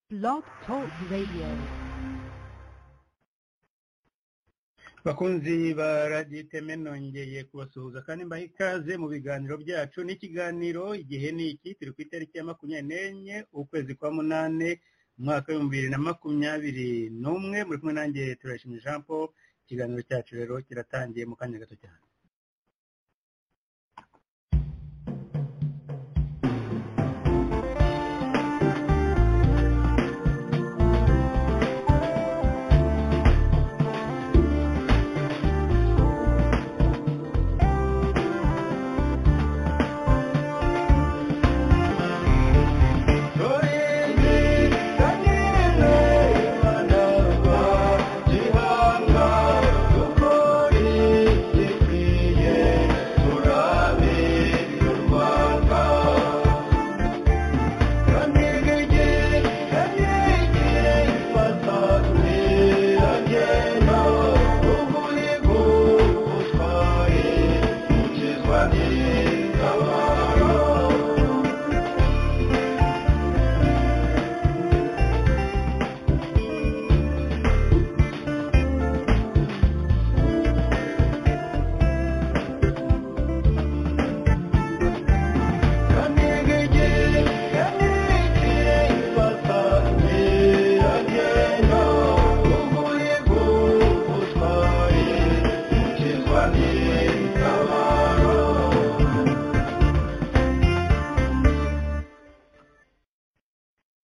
Blog Talk Radio. bakunzi ba radiyo iteme nongeye kubasuhuza kandi mbaha ikaze mu biganiro byacu n'ikiganiro igihe ni iki turi ku itariki ya makumyabiri n'enye ukwezi kwa munani umwaka w'ibihumbi bibiri na makumyabiri n'umwe muri kumwe nanjye turayishimye jean paul ikiganiro cyacu rero kiratangiye mu kanya gato cyane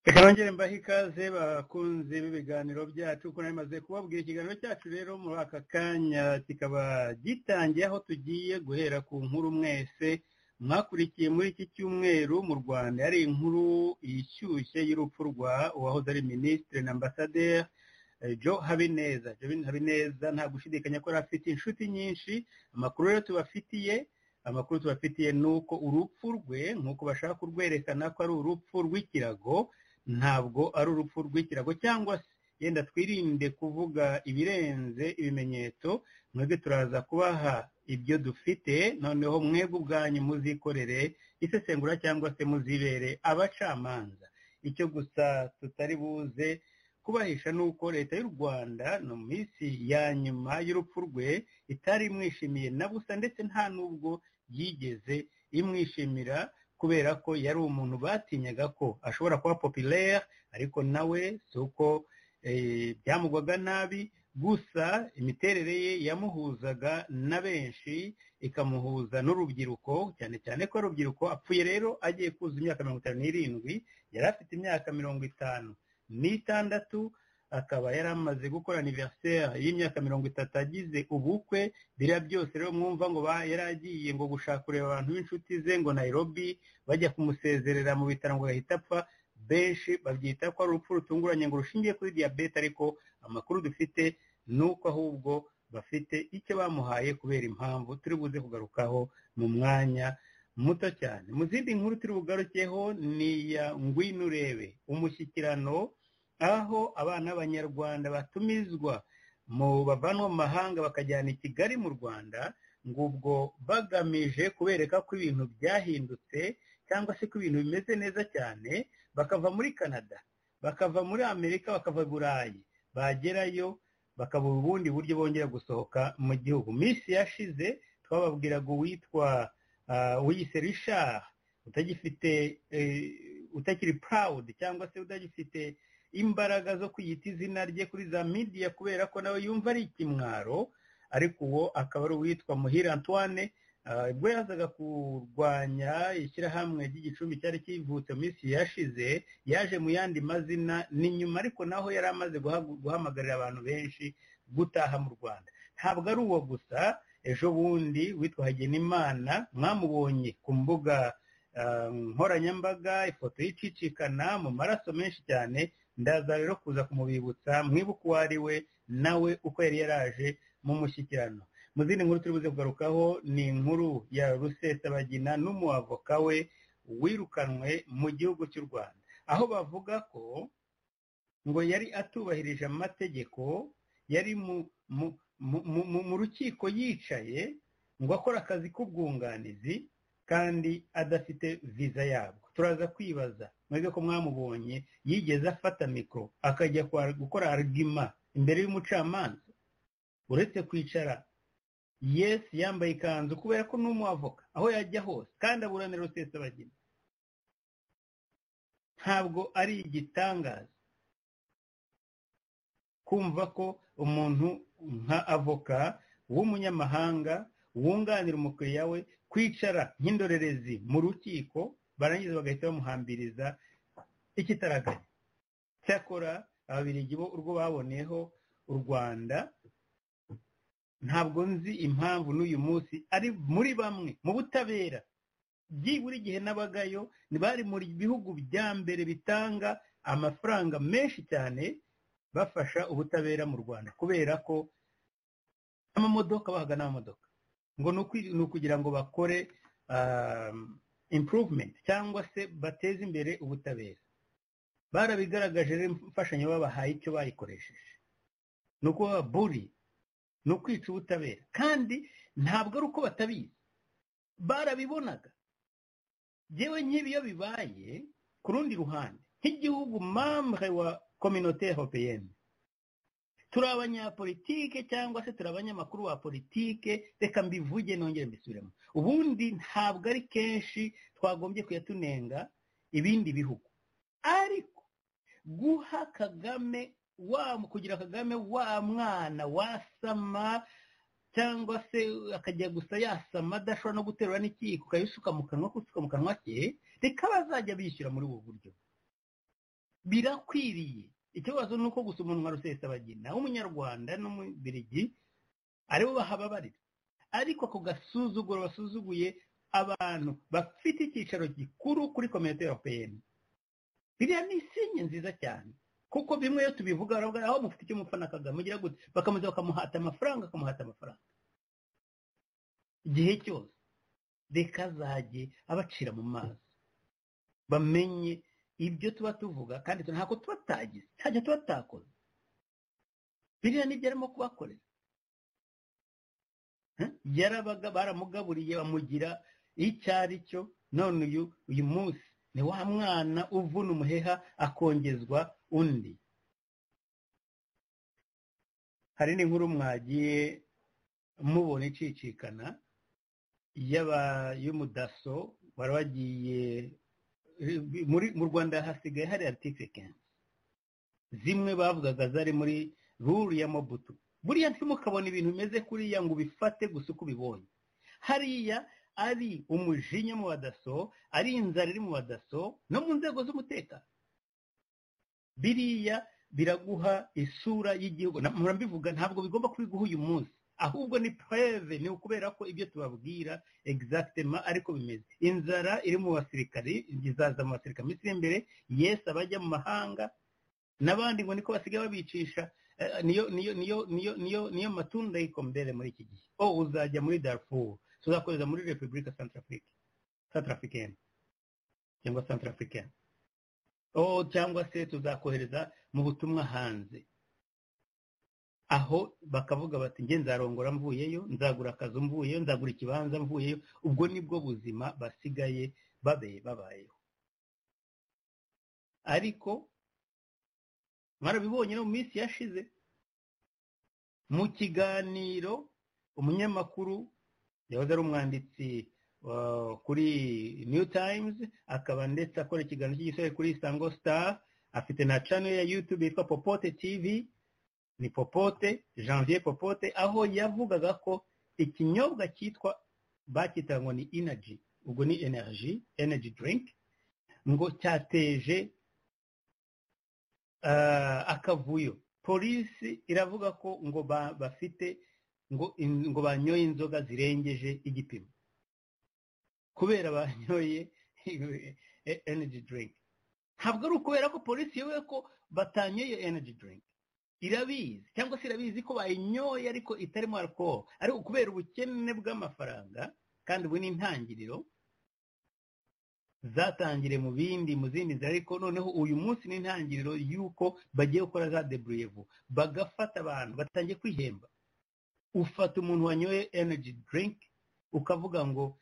reka nongere mbahe ikaze bakunzi b'ibiganiro byacu kuko narimaze kubabwira ikiganiro cyacu rero muri aka kanya kikaba gitangiye aho tugiye guhera ku nkuru mwese mwakurikiye muri iki cyumweru mu rwanda hari inkuru ishyushye y'urupfu rwa uwahoze ari minisitiri na ambasaderi jo habineza jo habineza nta gushidikanya ko yari afite inshuti nyinshi amakuru rero tubafitiye amakuru tubafitiye ni uko urupfu rwe nk'uko bashaka kurwerekana ko ari urupfu rw'ikirago ntabwo ari urupfu rw'ikirago cyangwa se yenda twirinde kuvuga ibirenze ibimenyetso mwebwe turaza kubaha ibyo dufite noneho mwebwe ubwanyu muzikorere isesengura cyangwa se muzibere abacamanza icyo gusa tutari buze kubahisha ni uko leta y'u rwanda mu minsi ya nyuma y'urupfu rwe itari imwishimiye na busa ndetse nta n'ubwo yigeze imwishimira kubera ko yari umuntu batinyaga ko ashobora kuba populaire ariko nawe si uko byamugwaga nabi gusa imiterere ye yamuhuzaga na benshi ikamuhuza n'urubyiruko cyane cyane ko urubyiruko apfuye rero agiye kuzuza imyaka mirongo itanu n'irindwi yari afite imyaka mirongo itanu n'itandatu akaba yari amaze gukora aniveriseri y'imyaka mirongo itatu agize ubukwe biriya byose rero mwumva ngo yari agiye ngo gushaka kureba abantu b'inshuti ze ngo nayirobi bajya kumusezerera mu bitaro ngo gahita apfa benshi babyita ko ari urupfu rutunguranye ngo rushingiye kuri diyabete ariko amakuru dufite ni uko ahubwo bafite icyo bamuhaye kubera impamvu turi buze kugarukaho mu mwanya muto cyane mu zindi nkuru turi bugarukeho ni iya ngwino urebe umushyikirano aho abana b'abanyarwanda batumizwa mu bavanwa mu mahanga bakajyana i kigali mu rwanda ngo ubwo bagamije kubereka ko ibintu byahindutse cyangwa se ko ibintu bimeze neza cyane bakava muri canada bakava muri amerika bakava burayi bagerayo bakabura ubundi buryo bongera gusohoka mu gihugu minsi yashize twababwiraga uwitwa wiyise rishari utagifite utakiri purawudi cyangwa se utagifite imbaraga zo kwiyita izina rye kuri za midiya kubera ko nawe yumva ari ikimwaro ariko uwo akaba ari uwitwa muhira antoine ubwo yazaga kurwanya ishyirahamwe ry'igicumbi cyari kivutse mu minsi yashize yaje mu yandi mazina ni nyuma ariko naho yari amaze guhamagarira abantu benshi gutaha mu rwanda ntabwo ari uwo gusa ejo bundi witwa hagenimana mwamubonye ku mbuga nkoranyambaga ifoto y'icicikana mu maraso menshi cyane ndaza rero kuza kumubibutsa mwibuke uwo ari we nawe uko yari yaraje mu mushyikirano mu zindi nkuru turi buze kugarukaho ni inkuru ya rusesabagina n'umuavoka we wirukanwe mu gihugu cy'u rwanda aho bavuga ko ngo yari atubahirije amategeko yari mu rukiko yicaye ngo akore akazi k'ubwunganizi kandi adafite viza yabwo turaza kwibaza mwebwe ko mwamubonye yigeze afata mikoro akajya gukora arigima imbere y'umucamanza uretse kwicara yesi yambaye ikanzu kubera ko n'umuavoka aho yajya hose kandi aburanira rusesabagina ntabwo ari igitangaza kumva ko umuntu nka avoka w'umunyamahanga wunganira umukiriya we kwicara nk'indorerezi mu rukiko barangiza bagahita bamuhambiriza ikitaraganya cyakora ababirigi bo urwo baboneyeho u rwanda ntabwo nzi impamvu n'uyu munsi ari muri bamwe mu butabera buri gihe n'abagayo bari mu bihugu bya mbere bitanga amafaranga menshi cyane bafasha ubutabera mu rwanda kubera ko amamodoka bahaga n'amamodoka ngo ni ukugira ngo bakore improvement cyangwa se bateze imbere ubutabera barabigaragaje rero imfashanyo babahaye icyo bayikoresheje ni ukuba buri ni ukwica ubutabera kandi ntabwo ari uko batabizi barabibonaga yewe nk'ibi iyo bibaye ku rundi ruhande nk'igihugu mamre wa kominote europeyeni turi abanyapolitike cyangwa se turi abanyamakuru ba politike reka mbivuge nongere mbisubiremo ubundi ntabwo ari kenshi twagombye kuyatunenga ibindi bihugu ariko guha kagame kugira kagame wa mwana wasama cyangwa se akajya gusa yasama adashobora no guterura n'ikiyiko ukayisuka mu kanwa kusuka mu kanwa ke reka bazajya bishyura muri ubu buryo birakwiriye ikibazo ni uko gusa umuntu nka rusesabagina w'umunyarwanda n'umubirigi aribo bahababarira ariko ako gasuzuguro basuzuguye abantu bafite icyicaro gikuru kuri kominote ya peyeni biriya ni isinye nziza cyane kuko bimwe iyo tubivuga baravuga aho mufite icyo mufana kagame ugira gute bakamuza bakamuhata amafaranga akamuhata amafaranga igihe cyose reka azajye abacira mu mazi bamenye ibyo tuba tuvuga kandi ntabwo tuba tagize ntabyo tuba takoze biriya nibyo arimo kubakorera yarabaga baramugaburiye bamugira icyo ari cyo none uyu uyu munsi ni wa mwana uvuna umuheha akongezwa undi hari n'inkuru mwagiye mubona icicikana y'umudaso bari bagiye mu rwanda hasigaye hari aritike kenshi zimwe bavugaga zari muri ruru ya mobutu buriya ntimukabona ibintu bimeze kuriya ngo ubifate gusa uko ubibonye hariya ari umujinya mu badaso ari inzara iri mu badaso no mu nzego z'umutekano biriya biraguha isura y'igihugu mbivuga ntabwo bigomba kubiguha uyu munsi ahubwo ni pureve ni ukubera ko ibyo tubabwira egizagitema ariko bimeze inzara iri mu basirikari izaza mu basirikari minsi iri imbere yesi abajya mu mahanga n'abandi ngo niko basigaye babicisha niyo niyo niyo niyo niyo niyo matunda y'ikombere muri iki gihe o uzajya muri darfuru tuzakoreza muri repubulika santarafurika santarafurikeni cyangwa santarafurikeni cyangwa se tuzakohereza mu butumwa hanze aho bakavuga bati nge nzarongora mvuyeyo nzagura akazu mvuyeyo nzagura ikibanza mvuyeyo ubwo nibwo buzima basigaye babe babayeho ariko mwarabibonye no mu minsi yashize mu kiganiro umunyamakuru yahoze ari umwanditsi kuri new times akaba ndetse akora ikiganiro cy'igisore kuri isango star afite na channel ya youtube yitwa popote tv ni popote janvier popote aho yavugaga ko ikinyobwa cyitwa bacyita ngo ni energy ubwo ni energy energy drink ngo cyateje akavuyo polisi iravuga ko ngo bafite ngo banyoye inzoga zirengeje igipimo kubera banyoye energy drink ntabwo ari ukubera ko polisi yewe ko batanyoye energy drink irabizi cyangwa se irabizi ko bayinyoye ariko itarimo alcohol ariko kubera ubukene bw'amafaranga kandi ubu ni intangiriro zatangire mu bindi mu zindi nzira ariko noneho uyu munsi ni intangiriro y'uko bagiye gukora za deburiyevu bagafata abantu batangiye kwihemba ufata umuntu wanyoye energy drink ukavuga ngo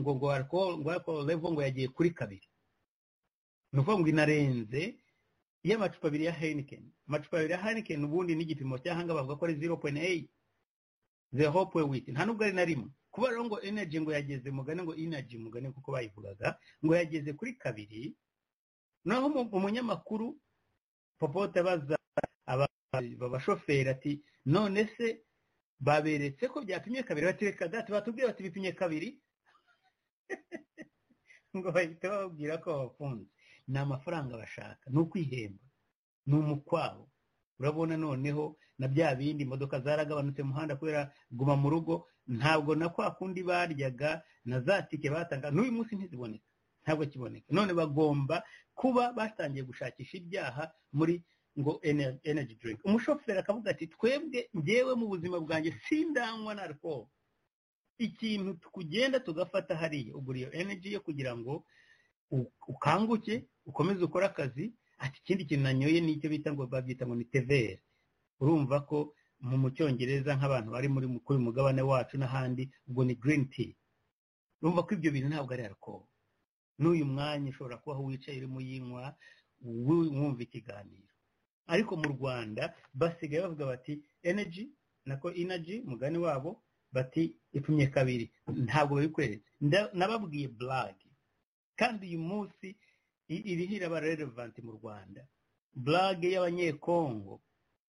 ngo ngo alcohol level ngo yagiye kuri kabiri ni ukuvuga ngo inarenze iyo amacupa abiri ya heineken amacupa abiri ya heineken ubundi n'igipimo cy'ahanga bavuga ko ari zero point eyi zeho point witi nta n'ubwo ari na rimwe kuba rero ngo energy ngo yageze mugane ngo energy mugane kuko bayivugaga ngo yageze kuri kabiri naho umunyamakuru popote abaza abashoferi ati none se baberetse ko byapimye kabiri batereka gato batubwira bati bipimye kabiri ngo bahita bababwira ko babafunze ni amafaranga bashaka ni ukwihemba ni umukwabo urabona noneho na bya bindi imodoka zaragabanutse mu muhanda kubera guma mu rugo ntabwo na kwa kundi baryaga na za tike batanga n'uyu munsi ntiziboneka ntabwo kiboneka none bagomba kuba batangiye gushakisha ibyaha muri ngo energy drink umushoferi akavuga ati twebwe ngewe mu buzima bwanjye sindanywa na alcohol ikintu tukugenda tugafata hariya ugura iyo energy yo kugira ngo ukanguke ukomeze ukore akazi ati ikindi kintu nanyoye nicyo bita ngo babyita ngo ni tevere urumva ko mu cyongereza nk'abantu bari muri kuri mugabane wacu n'ahandi ubwo ni girini ti urumva ko ibyo bintu ntabwo ari alcohol n'uyu mwanya ushobora kuba aho wicaye urimo uyinywa wumva ikiganiro ariko mu rwanda basigaye bavuga bati energy nako energy mugani wabo bati ipimye kabiri ntabwo babikweretse nababwiye burage kandi uyu munsi iriho iraba relevanti mu rwanda burage y'abanyekongo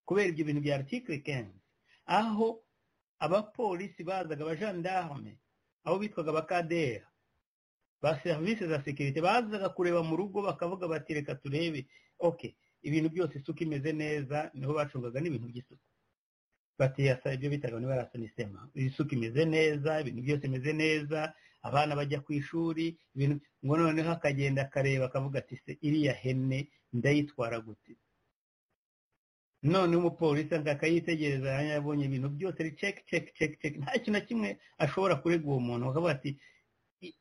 kubera ibyo bintu bya artikire kenshi aho abapolisi bazaga abajandarume abo bitwaga abakadera ba serivisi za sekirite bazaga kureba mu rugo bakavuga bati reka turebe oke ibintu byose isuku imeze neza niho bacungaga n'ibintu by'isuku batiyasa ibyo bitaga niba yarasonisema isuku imeze neza ibintu byose bimeze neza abana bajya ku ishuri ngo noneho akagenda akareba akavuga ati se iriya hene ndayitwara gute none umupolisi akayitegereza yabonye ibintu byose ari ceki ceki ceki ceki nta kintu na kimwe ashobora kurega uwo muntu akavuga ati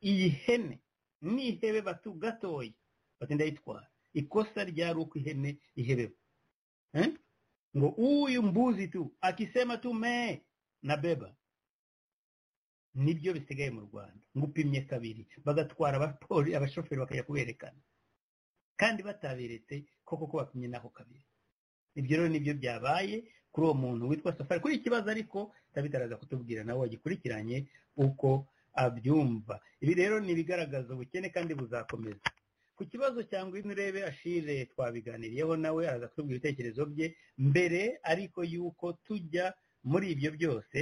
iyi hene n'ihebe batu gatoya bati ndayitwara ikosa ryari uko ihene ihebewe ngo uyu mbuzi tu akisema tu me na beba nibyo bisigaye mu rwanda ngo upimye kabiri bagatwara abashoferi bakajya kuberekana kandi bataberetse koko ko bapimye naho kabiri ibyo rero nibyo byabaye kuri uwo muntu witwa safari kuri ikibazo ariko ndabitaraza kutubwira nawe wagikurikiranye uko abyumva ibi rero ni ibigaragaza ubukene kandi buzakomeza ku kibazo cyangwa inurebe ashire twabiganiriyeho nawe araza kutubwira ibitekerezo bye mbere ariko yuko tujya muri ibyo byose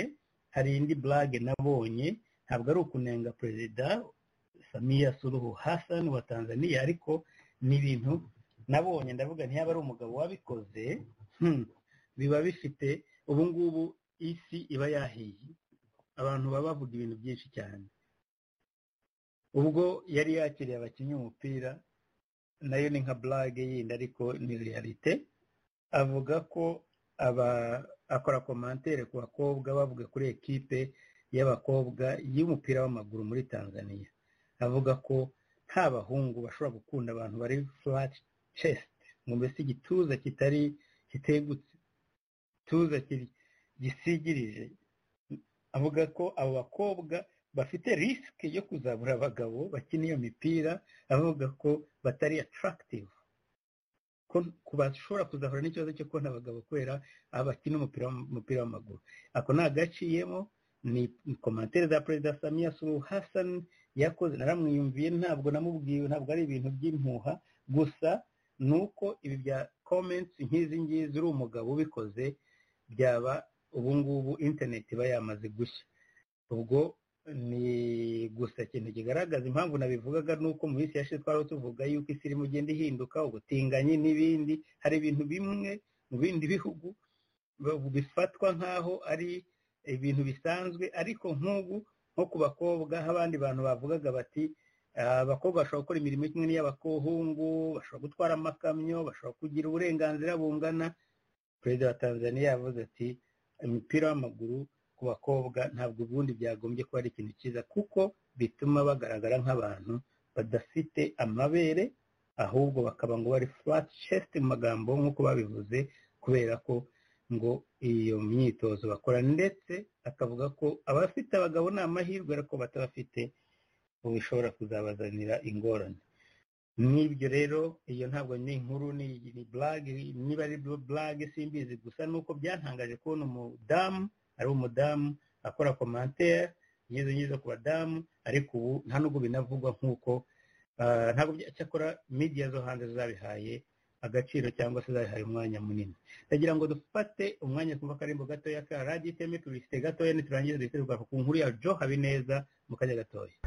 hari indi burage nabonye ntabwo ari ukunenga perezida samiya suruhu hasani wa tanzania ariko ni ibintu nabonye ndavuga ntiyaba ari umugabo wabikoze biba bifite ubu ngubu isi iba yahiye abantu baba bavuga ibintu byinshi cyane ubwo yari yakiriye abakinnyi umupira nayo ni nka burage yindi ariko ni realite avuga ko aba akora komantere ku bakobwa bavuga kuri ekipe y'abakobwa y'umupira w'amaguru muri tanzania avuga ko nta bahungu bashobora gukunda abantu bari furati cesiti ngo mbese igituza kitari kitegutse igituza gisigirije avuga ko abo bakobwa bafite risike yo kuzabura abagabo bakina iyo mipira avuga ko batari atarakitive ko bashobora kuzahura n'ikibazo cyo kubona abagabo kubera abakina umupira w'amaguru ako ni agaciyemo ni komantere za perezida samiya suru hasani yakoze naramwiyumviye ntabwo namubwiwe ntabwo ari ibintu by'impuha gusa ni uko ibi bya komenti nk'izi ngizi uri umugabo ubikoze byaba ubungubu interineti iba yamaze gushya ubwo ni gusa ikintu kigaragaza impamvu nabivugaga ni uko mu minsi yashize twari tuvuga yuko isi irimo igenda ihinduka ubutinganyi n'ibindi hari ibintu bimwe mu bindi bihugu bifatwa nk'aho ari ibintu bisanzwe ariko nk'ubu nko ku bakobwa abandi bantu bavugaga bati abakobwa bashobora gukora imirimo kimwe n'iy'abahungu bashobora gutwara amakamyo bashobora kugira uburenganzira bungana perezida wa tanzania yavuze ati imipira w'amaguru ku bakobwa ntabwo ubundi byagombye kuba ari ikintu cyiza kuko bituma bagaragara nk'abantu badafite amabere ahubwo bakaba ngo bari furati chest mu magambo nk'uko babivuze kubera ko ngo iyo myitozo bakora ndetse akavuga ko abafite abagabo ni amahirwe ariko batabafite bishobora kuzabazanira ingorane n'ibyo rero iyo ntabwo ni inkuru ni burage niba ari burage simbizi gusa nuko byantangaje kubona umudamu ari umudamu akora komantere nyizo nyizo ku badamu ariko ubu nta nubwo binavugwa nk'uko ntabwo cyakora midiya zo hanze zabihaye agaciro cyangwa se zabihaye umwanya munini ndagira ngo dufate umwanya twumva karembo gatoya ka radiyo iteme turisite gatoya niturangiza duhite tugaruka ku nkuru ya jo habineza mu kanya gatoya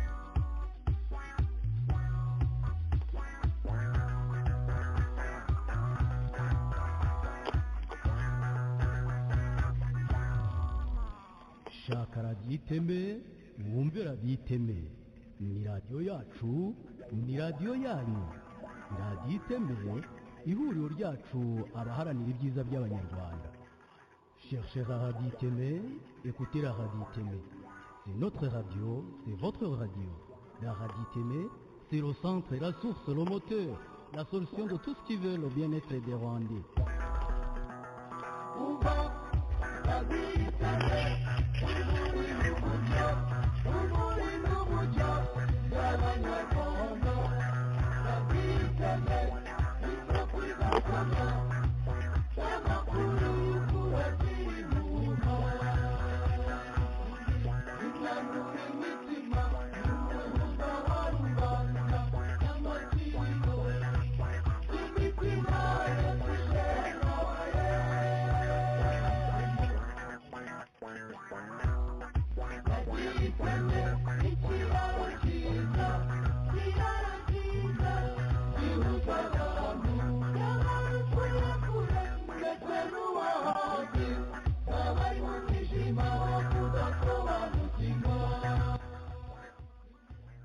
shaka radiyo iteme mwumve radiyo iteme ni radiyo yacu ni radiyo yanyu radiyo iteme ihuriro ryacu abaharanira ibyiza by'abanyarwanda shershe radiyo iteme ekutera radiyo iteme c'est notre radio c'est votre radio la radiyo iteme c'est le centre la source le moteur la solution de tout ce qui veut le bien-être des rwandais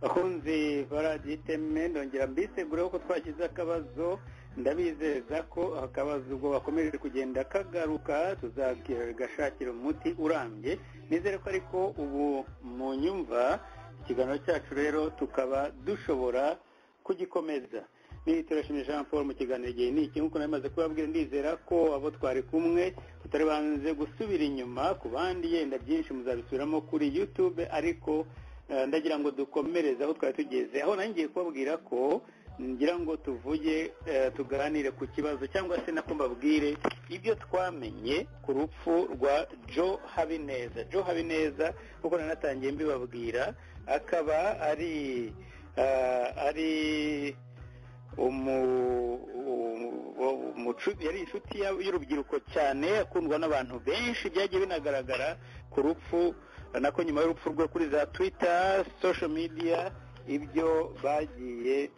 abakunzi baradiyo iteme ndongera mbisegureho ko twagize akabazo ndabizeza ko akabazo ubwo bakomeje kugenda kagaruka tuzagashakira umuti urambye nizere ko ariko ubu mu nyumva ikiganiro cyacu rero tukaba dushobora kugikomeza niba turashimira jean paul mu kiganiro igihe ni iki nk'uko nari maze kubabwira ndizera ko abo twari kumwe tutari banze gusubira inyuma ku bandi yenda byinshi muzabisubiramo kuri yutube ariko ndagira ngo dukomereze aho twari tugeze aho ngiye kubabwira ko ngira ngo tuvuge tuganire ku kibazo cyangwa se nako mbabwire ibyo twamenye ku rupfu rwa jo habineza jo habineza kuko nanatangiye mbibabwira akaba ari ari yari inshuti y'urubyiruko cyane akundwa n'abantu benshi byagiye binagaragara ku rupfu nako nyuma y'urupfu rwe kuri za twita sosho midiya ibyo bagiye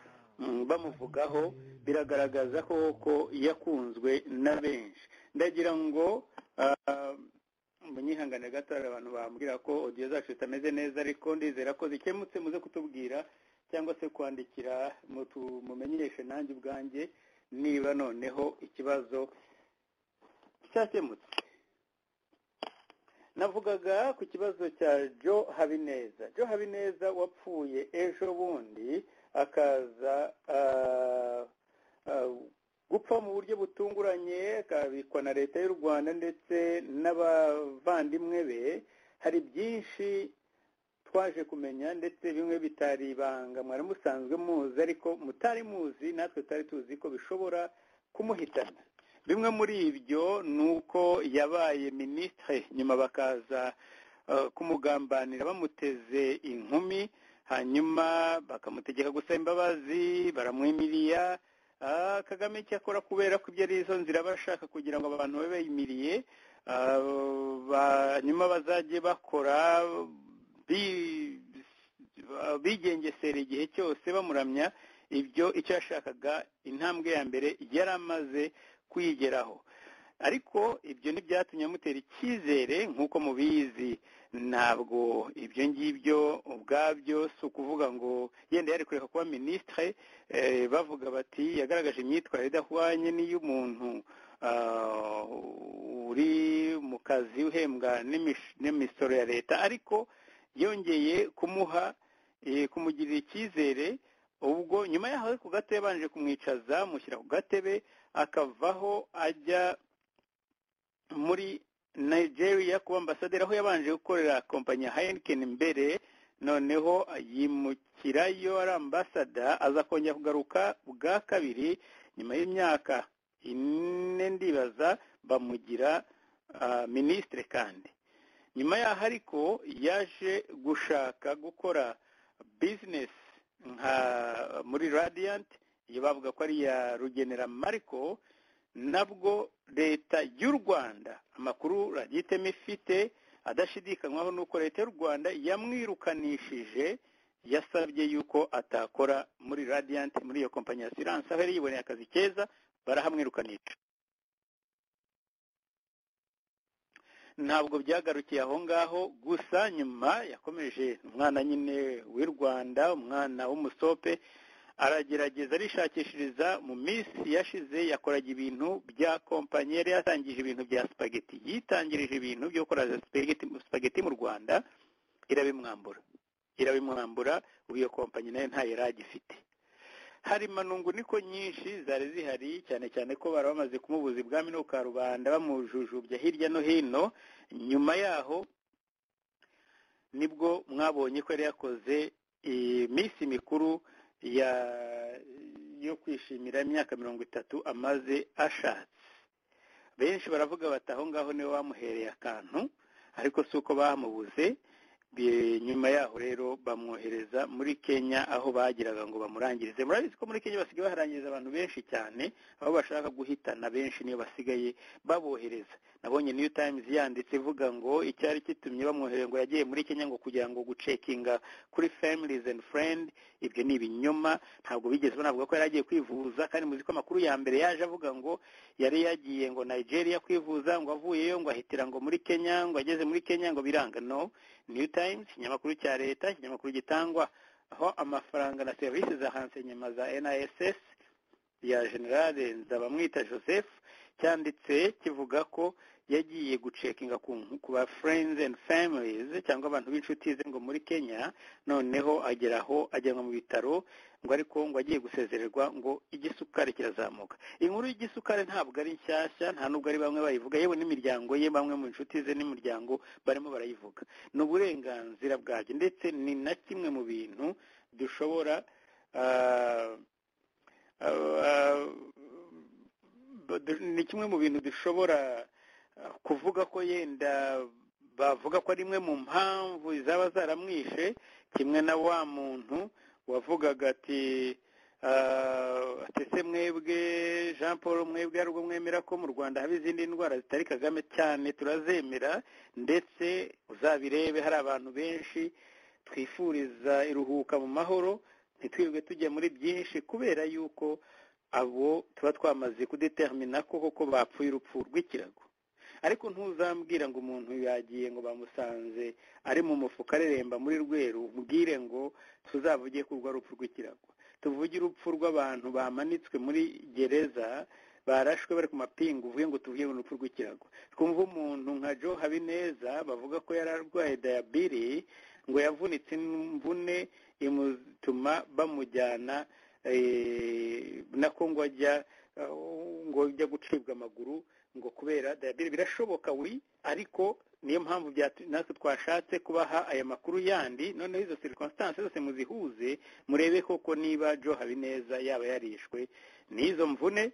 bamuvugaho biragaragaza ko yakunzwe na benshi ndagira ngo munyihanganire gato hari abantu bambwira ko odiyo zacu zitameze neza ariko ndizera ko zikemutse muze kutubwira cyangwa se kwandikira mumenyeshe nanjye ubwanjye niba noneho ikibazo cyakemutse navugaga ku kibazo cya jo habineza jo habineza wapfuye ejo bundi akaza gupfa mu buryo butunguranye akabikwa na leta y'u rwanda ndetse n'abavandimwe be hari byinshi twaje kumenya ndetse bimwe bitari ibanga mwari musanzwe muzi ariko mutari muzi natwe tutari tuzi ko bishobora kumuhitana bimwe muri ibyo ni uko yabaye minisitiri nyuma bakaza kumugambanira bamuteze inkumi hanyuma bakamutegeka gusaba imbabazi baramwimiriya kagame cyakora kubera ko ibyo ari izo nzira bashaka kugira ngo abantu babe biyimiriye hanyuma bazajye bakora bigengesera igihe cyose bamuramya ibyo icyo yashakaga intambwe ya mbere yari amaze kwigeraho ariko ibyo ntibyatumye amutera icyizere nk'uko mubizi ntabwo ibyo ngibyo ubwabyo si ukuvuga ngo yenda yari kureka kuba minisitire bavuga bati yagaragaje imyitwarire idahwanye n'iy'umuntu uri mu kazi uhembwa n'imisoro ya leta ariko yongeye kumuha kumugirira icyizere ubwo nyuma y'aho ku gato yabanje kumwicaza mushyira ku gatebe akavaho ajya muri nigeria kuba ambasaderi aho yabanje gukorera kompanyi ya heineken mbere noneho yimukirayo ari ambasada aza kongera kugaruka bwa kabiri nyuma y'imyaka ine ndibaza bamugira minisitire kandi nyuma yaho ariko yaje gushaka gukora bizinesi nka muri radiyanti iyo bavuga ko ari iya rugenera mariko nabwo leta y'u rwanda amakuru ragitemo ifite adashidikanywaho nuko leta y'u rwanda yamwirukanishije yasabye yuko atakora muri radiyanti muri iyo kompanyi ya siranse aho yari yiboneye akazi keza barahamwirukanisha ntabwo byagarukiye aho ngaho gusa nyuma yakomeje umwana nyine w'u rwanda umwana w'umusope aragerageza arishakishiriza mu minsi yashize yakoraga ibintu bya kompanyi yari yatangije ibintu bya sipageti yitangirije ibintu byo gukora sipageti mu rwanda irabimwambura irabimwambura ubu iyo kompanyi nayo ntayo yari agifite hari manungu niko nyinshi zari zihari cyane cyane ko bari bamaze kumubuza ibwami no ka rubanda bamujujubya hirya no hino nyuma yaho nibwo mwabonye ko yari yakoze iminsi mikuru yo kwishimira imyaka mirongo itatu amaze ashatse benshi baravuga bati aho ngaho niwe bamuhereye akantu ariko si uko bamubuze nyuma yaho rero bamwohereza muri kenya aho bagiraga ngo bamurangirize murabizi ko muri kenya basigaye baharangiriza abantu benshi cyane aho bashaka guhitana benshi niyo basigaye babohereza nabonye new times yanditse ivuga ngo icyari kitumye bamwohereza ngo yagiye muri kenya ngo kugira ngo gucekinga kuri families and friend ibyo ni ibinyoma ntabwo bigeze banavuga ko yari agiye kwivuza kandi muzi ko amakuru ya mbere yaje avuga ngo yari yagiye ngo nigeria kwivuza ngo avuyeyo ngo ahitira ngo muri kenya ngo ageze muri kenya ngo biranga no new times ikinyamakuru cya leta ikinyamakuru gitangwa aho amafaranga na serivisi za hansenyema za niss ya generale nzabamwita joseph cyanditse kivuga ko yagiye gucekinga ku ba friends and families cyangwa abantu b'inshuti ze ngo muri kenya noneho agera aho ajyanwa mu bitaro ngo ariko ngo agiye gusezererwa ngo igisukari kirazamuka inkuru y'igisukari ntabwo ari nshyashya nta nubwo ari bamwe bayivuga yewe n'imiryango ye bamwe mu nshuti ze n'imiryango barimo barayivuga ni uburenganzira bwabyo ndetse ni na kimwe mu bintu dushobora ni kimwe mu bintu dushobora kuvuga ko yenda bavuga ko ari imwe mu mpamvu zaba zaramwishe kimwe na wa muntu wavugaga ati atese mwebwe jean paul mwebwe ari ubwo mwemera ko mu rwanda haba izindi ndwara zitari kagame cyane turazemera ndetse uzabirebe hari abantu benshi twifuriza iruhuka mu mahoro ntitwirwe tujya muri byinshi kubera yuko abo tuba twamaze kudetermina ko koko bapfuye urupfu rw'ikirago ariko ntuzambwira ngo umuntu yagiye ngo bamusanze ari mu mufuka areremba muri rweru mbwire ngo tuzavuge ko urwo rupfu rw'ikirago tuvuge urupfu rw'abantu bamanitswe muri gereza barashwe bari ku mapingu uvuge ngo tuvuge ngo urupfu rw'ikirago twumva umuntu nka jo habineza bavuga ko yari arwaye dayabiri ngo yavunitse imvune imutuma bamujyana nako ngo ajya ngo ujya gucibwa amaguru ngo kubera dayabiri birashoboka wi ariko niyo mpamvu natwe twashatse kubaha aya makuru yandi noneho izo circumstance zose muzihuze murebe koko niba jo habineza yaba yarishwe n'izo mvune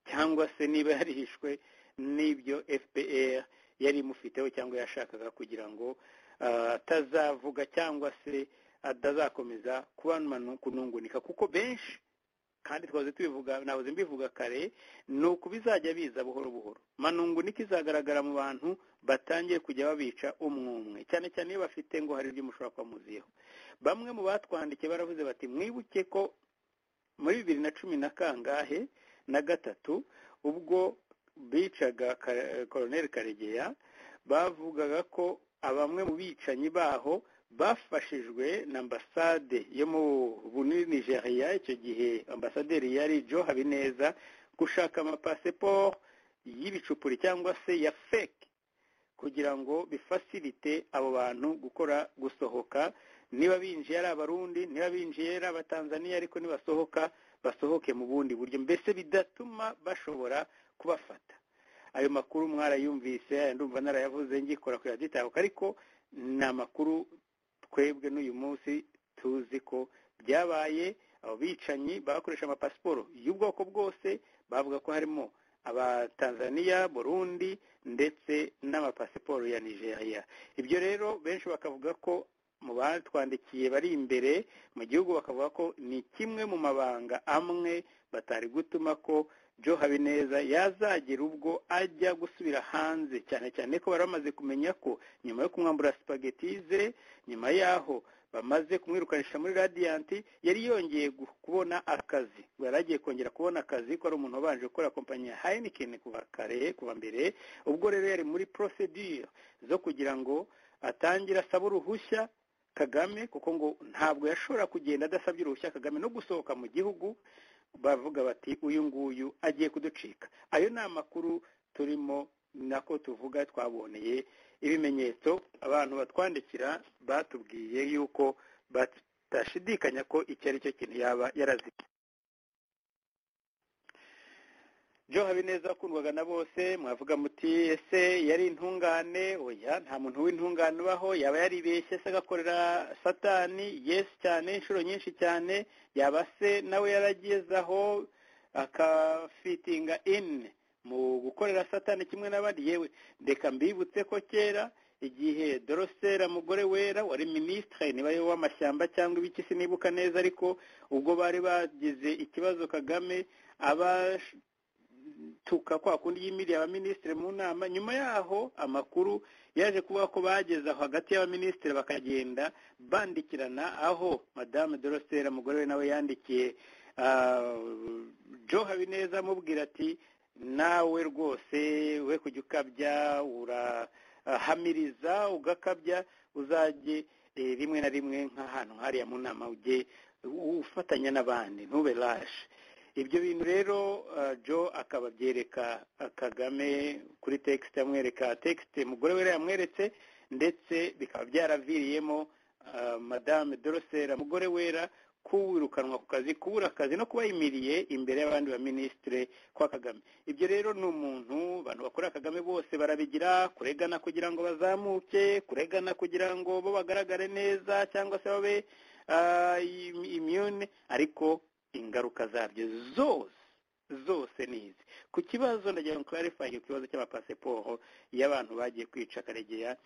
cyangwa se niba yarishwe n'ibyo fpr yari imufiteho cyangwa yashakaga kugira ngo atazavuga cyangwa se atazakomeza kuba kunungunika kuko benshi kandi twaze tubivuga nabuze mbivuga kare ni uko bizajya biza buhoro buhoro manungu niko izagaragara mu bantu batangiye kujya babica umwe umwe cyane cyane iyo bafite ngo hari ibyo mushobora kuba muziho bamwe mu batwandikiye baravuze bati mwibuke ko muri bibiri na cumi na kangahe na gatatu ubwo bicaga koroneri karegeya bavugaga ko abamwe mu bicanyi baho bafashijwe na ambasade yo muri nigeria icyo gihe ambasaderi yari jo habineza gushaka amapasiporo y'ibicupuri cyangwa se ya feke kugira ngo bifasirite abo bantu gukora gusohoka niba binjiye ari abarundi niba binjiye ari abatanzaniya ariko nibasohoka basohoke mu bundi buryo mbese bidatuma bashobora kubafata ayo makuru mwarayumvise ndumva narayavuze ngikora kuyaditako ariko ni amakuru twebwe n'uyu munsi tuzi ko byabaye abo bicanyi bakoresha amapasiporo y'ubwoko bwose bavuga ko harimo abatanzaniya burundi ndetse n'amapasiporo ya nigeria ibyo rero benshi bakavuga ko mu batwandikiye bari imbere mu gihugu bakavuga ko ni kimwe mu mabanga amwe batari gutuma ko jo habineza yazagira ubwo ajya gusubira hanze cyane cyane ko bari bamaze kumenya ko nyuma yo kumwambura sipageti ze nyuma yaho bamaze kumwirukanisha muri radiyanti yari yongeye kubona akazi yari agiye kongera kubona akazi ko ari umuntu wabanje gukora kompanyi ya hayinikeni kuva kare kuva mbere ubwo rero yari muri porosedire zo kugira ngo atangire asaba uruhushya kagame kuko ngo ntabwo yashobora kugenda adasabye uruhushya kagame no gusohoka mu gihugu bavuga bati uyu nguyu agiye kuducika ayo ni amakuru turimo nako tuvuga twaboneye ibimenyetso abantu batwandikira batubwiye yuko batashidikanya ko icyo ari cyo kintu yaba yaraziye byo habineza akundwaga na bose mwavuga muti ese yari intungane oya nta muntu w'intungane ubaho yaba yaribeshye se agakorera satani yesi cyane inshuro nyinshi cyane yaba se nawe yaragezaho akafitinga ini mu gukorera satani kimwe n'abandi yewe reka mbibutse ko kera igihe dorosera mugore wera wari minisitiri niba ari w'amashyamba cyangwa ibiki sinibuka neza ariko ubwo bari bagize ikibazo kagame aba tuka kwa kundi y'imiri y'abaminisitiri mu nama nyuma yaho amakuru yaje kuvuga ko bageze aho hagati y'abaminisitiri bakagenda bandikirana aho madamu dorosera umugore we nawe yandikiye jo habineza amubwira ati nawe rwose we kujya ukabya urahamiriza ugakabya uzajye rimwe na rimwe nk'ahantu hariya mu nama ujye ufatanya n'abandi ntube rashe ibyo bintu rero jo akaba abyereka kagame kuri tekisite amwereka tekisite umugore we yamweretse ndetse bikaba byaraviriyemo madame dorosera umugore wera kuwirukanwa ku kazi kubura akazi no kuba yimiriye imbere y'abandi ba minisitire kwa kagame ibyo rero ni umuntu abantu bakorera kagame bose barabigira kuregana kugira ngo bazamuke kuregana kugira ngo bo bagaragare neza cyangwa se babe imyune ariko ingaruka zabyo zose zose ni izi ku kibazo ndagira ngo clarify ikibazo cy'amapasiporo y'abantu bagiye kwica karegeya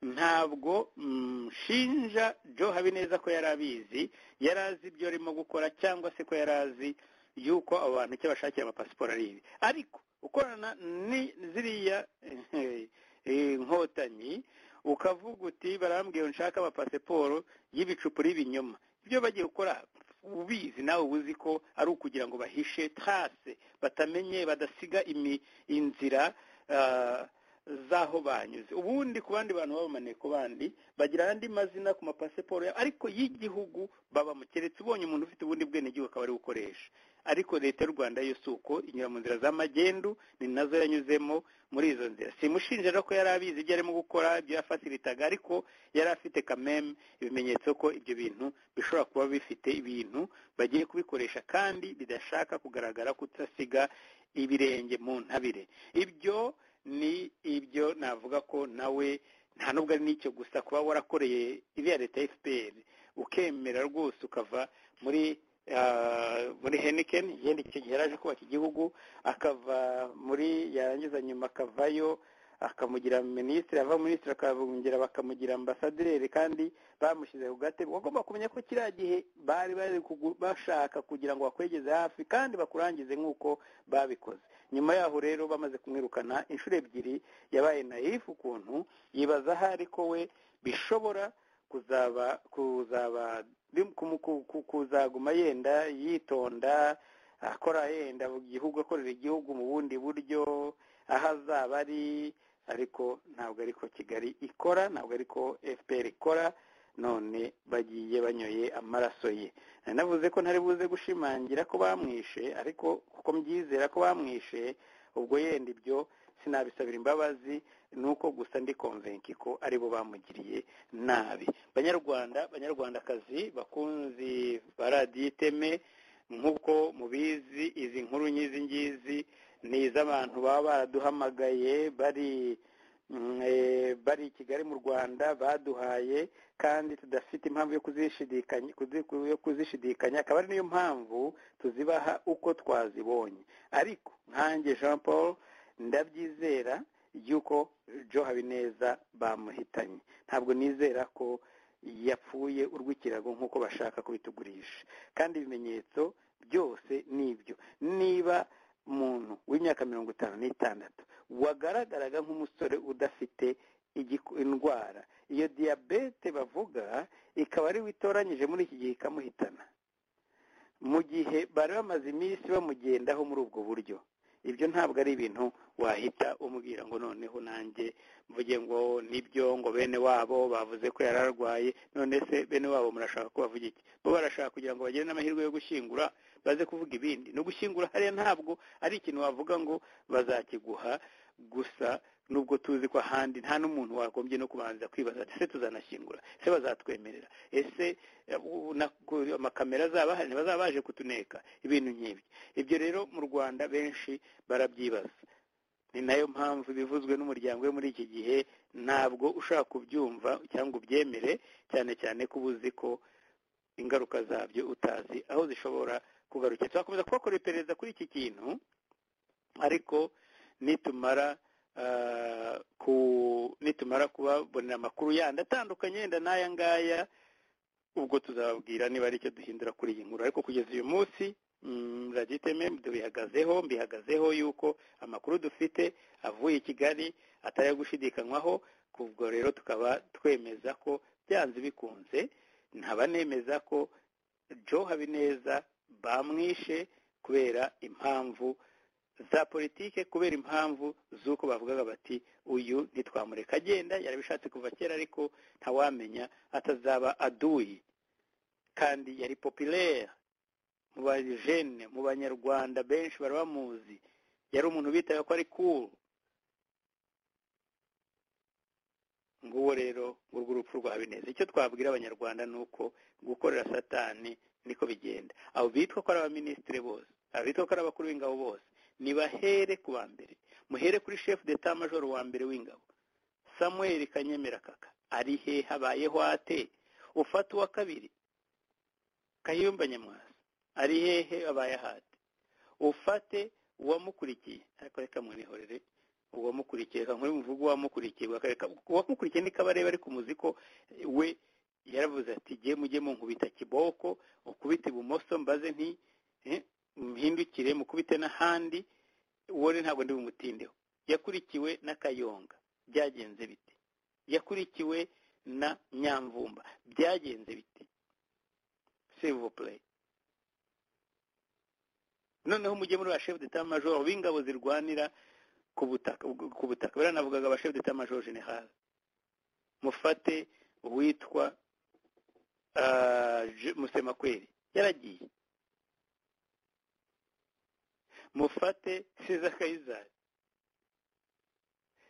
ntabwo nshinja jo habineza ko yari abizi yari azi ibyo arimo gukora cyangwa se ko yari azi yuko abo bantu icyo bashakira amapasiporo ari ibi ariko ukorana ni ziriya inkotanyi ukavuga uti barambwira nshaka amapasiporo y'ibicupuri y'ibinyoma ibyo bagiye gukora ubizi nawe uzi ko ari ukugira ngo bahishe tase batamenye badasiga inzira z'aho banyuze ubundi ku bandi bantu babamaniye ku bandi bagira andi mazina ku mapasiporo ariko y'igihugu baba mukeretse ubonye umuntu ufite ubundi bwenegihugu akaba ari gukoresha ariko leta y'u rwanda yo si uko inyura mu nzira z'amagendu ni nazo yanyuzemo muri izo nzira simushinja rero ko yari abizi ibyo arimo gukora ibyo yafatiritaga ariko yari afite kameme ibimenyetso ko ibyo bintu bishobora kuba bifite ibintu bagiye kubikoresha kandi bidashaka kugaragara kudasiga ibirenge mu ntabire ibyo ni ibyo navuga ko nawe nta nubwo ari n'icyo gusa kuba warakoreye iriya leta fpr ukemera rwose ukava muri muri henikeni yenda icyo gihe yaraje kubaka igihugu akava muri yarangiza nyuma akavayo akamugira minisitiri ava minisitiri akabongera bakamugira ambasaderi kandi bamushyize ku gatebe bagomba kumenya ko kiriya gihe bari bari bashaka kugira ngo bakwegeze hafi kandi bakurangize nk'uko babikoze nyuma yaho rero bamaze kumwirukana inshuro ebyiri yabaye nayifu ukuntu yibaza aho ariko we bishobora kuzaba kuzaba kuzaguma yenda yitonda akora yenda igihugu akorera igihugu mu bundi buryo aho azaba ari ariko ntabwo ariko kigali ikora ntabwo ariko fpr ikora none bagiye banyoye amaraso ye navuze ko ntari buze gushimangira ko bamwishe ariko kuko mbyizera ko bamwishe ubwo yenda ibyo sinabisabira imbabazi ni uko gusa ndi konvenki ko aribo bamugiriye nabi banyarwanda banyarwandakazi bakunzi ba radiyo iteme nk'uko mubizi izi nkuru ngizi ngizi ni iz'abantu baba baraduhamagaye bari bari i kigali mu rwanda baduhaye kandi tudafite impamvu yo kuzishidikanya akaba ari niyo mpamvu tuzibaha uko twazibonye ariko nkange jean paul ndabyizera y'uko jo habineza bamuhitanye ntabwo nizera ko yapfuye urw'ikirago nk'uko bashaka kubitugurisha kandi ibimenyetso byose ni ibyo niba umuntu w'imyaka mirongo itanu n'itandatu wagaragaraga nk'umusore udafite indwara iyo diyabete bavuga ikaba ariwe itoranyije muri iki gihe ikamuhitana mu gihe bari bamaze iminsi bamugendaho muri ubwo buryo ibyo ntabwo ari ibintu wahita umubwira ngo noneho nanjye mvuge ngo nibyo ngo bene wabo bavuze ko yari arwaye none se bene wabo murashaka ko bavuga iki bo barashaka kugira ngo bagire n'amahirwe yo gushyingura baze kuvuga ibindi no gushyingura hariya ntabwo ari ikintu wavuga ngo bazakiguha gusa nubwo tuzi ko ahandi nta n'umuntu wagombye no kubanza kwibaza ati se tuzanashyingura se bazatwemerera ese amakamera azaba ntibazaba baje kutuneka ibintu nk'ibyo ibyo rero mu rwanda benshi barabyibaza ni nayo mpamvu bivuzwe n'umuryango we muri iki gihe ntabwo ushaka kubyumva cyangwa ubyemere cyane cyane ko uba uzi ko ingaruka zabyo utazi aho zishobora kugarukira twakomeza kubakora iperereza kuri iki kintu ariko nitumara nitumara kubabonera amakuru yandi atandukanye yenda n'aya ngaya ubwo tuzababwira niba ari icyo duhindura kuri iyi nkuru ariko kugeza uyu munsi raditeme tubihagazeho mbihagazeho yuko amakuru dufite avuye i kigali atari ayo gushidikanywaho ubwo rero tukaba twemeza ko byanze bikunze ntaba nemeza ko jo habineza bamwishe kubera impamvu za politike kubera impamvu z'uko bavugaga bati uyu ntitwamureka agenda yarabishatse kuva kera ariko ntawamenya atazaba aduyi kandi yari popilere mu bajene mu banyarwanda benshi bari bamuzi yari umuntu bitaga ko ari kuru nguwo rero ngurwo urupfu rwa bineza icyo twabwira abanyarwanda ni uko gukorera satani niko bigenda abo bitwa ko ari abaminisitiri bose abo bitwa ko ari abakuru b'ingabo bose nibahere ku wa mbere muhere kuri shefu d'etat majoro wa mbere w'ingabo samuel kanyemera kaka ari he habayeho ate ufata uwa kabiri kayumba nyamwasa ari hehe abaye ahate ufate uwamukurikiye ariko reka mwihorere uwamukurikiye reka nkuri muvuge uwamukurikiye uwamukurikiye ni kabarebe ariko umuzi ko we yaravuze ati jye mujye munkubita kiboko ukubite ibumoso mbaze nti mpindukire mukubite n'ahandi uwore ntabwo ndi bumutindeho yakurikiwe na kayonga byagenze bite yakurikiwe na nyamvumba byagenze bite sevopure noneho mujye muri ba shefu deta majoro b'ingabo zirwanira ku butaka ku butaka baranavugaga ba shefu deta majoro general mufate uwitwa musemakweri yaragiye mufate siza kayizari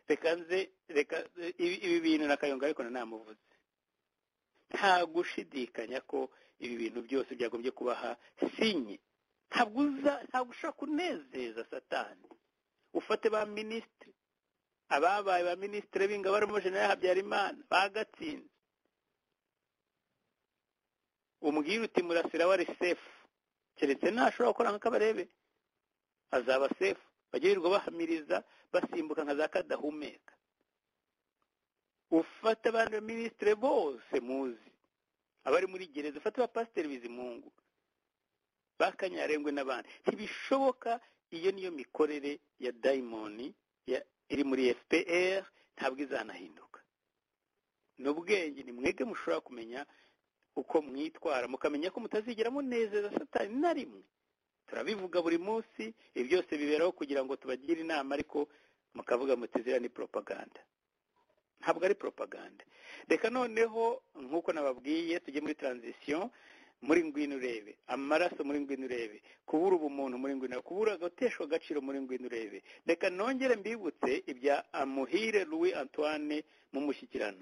reka nze reka ibi bintu na kayonga ariko nanamuvuze nta gushidikanya ko ibi bintu byose byagombye kubaha sinye ntabwo uza ntabwo ushobora kunezeza satani ufate ba minisitiri ababaye ba minisitiri b'ingabo barimo jenera habyarimana bagatsinze umbwira uti murasira wari sefu keretse ntashobora gukora nk'uko abarebe azaba sefu bagirirwa bahamiriza basimbuka nka za kadahumeka ufata abandi minisitiri bose muzi abari muri gereza ufata abapasiteri bizimungu bakanyarengwe n'abandi ntibishoboka iyo niyo mikorere ya dayimoni iri muri fpr ntabwo izanahinduka ni ubwenge ni mwebwe mushobora kumenya uko mwitwara mukamenya ko mutazigera munezeza satani na rimwe turabivuga buri munsi ibi byose biberaho kugira ngo tubagire inama ariko mukavuga muti ziriya ni poropaganda ntabwo ari poropaganda reka noneho nk'uko nababwiye tujye muri taranzisiyo muri ngwino urebe amaraso muri ngwino urebe kubura ubumuntu muri ngwino urebe kubura agateshwa agaciro muri ngwino urebe reka nongere mbibutse ibya amuhire louis antoine mu mushyikirano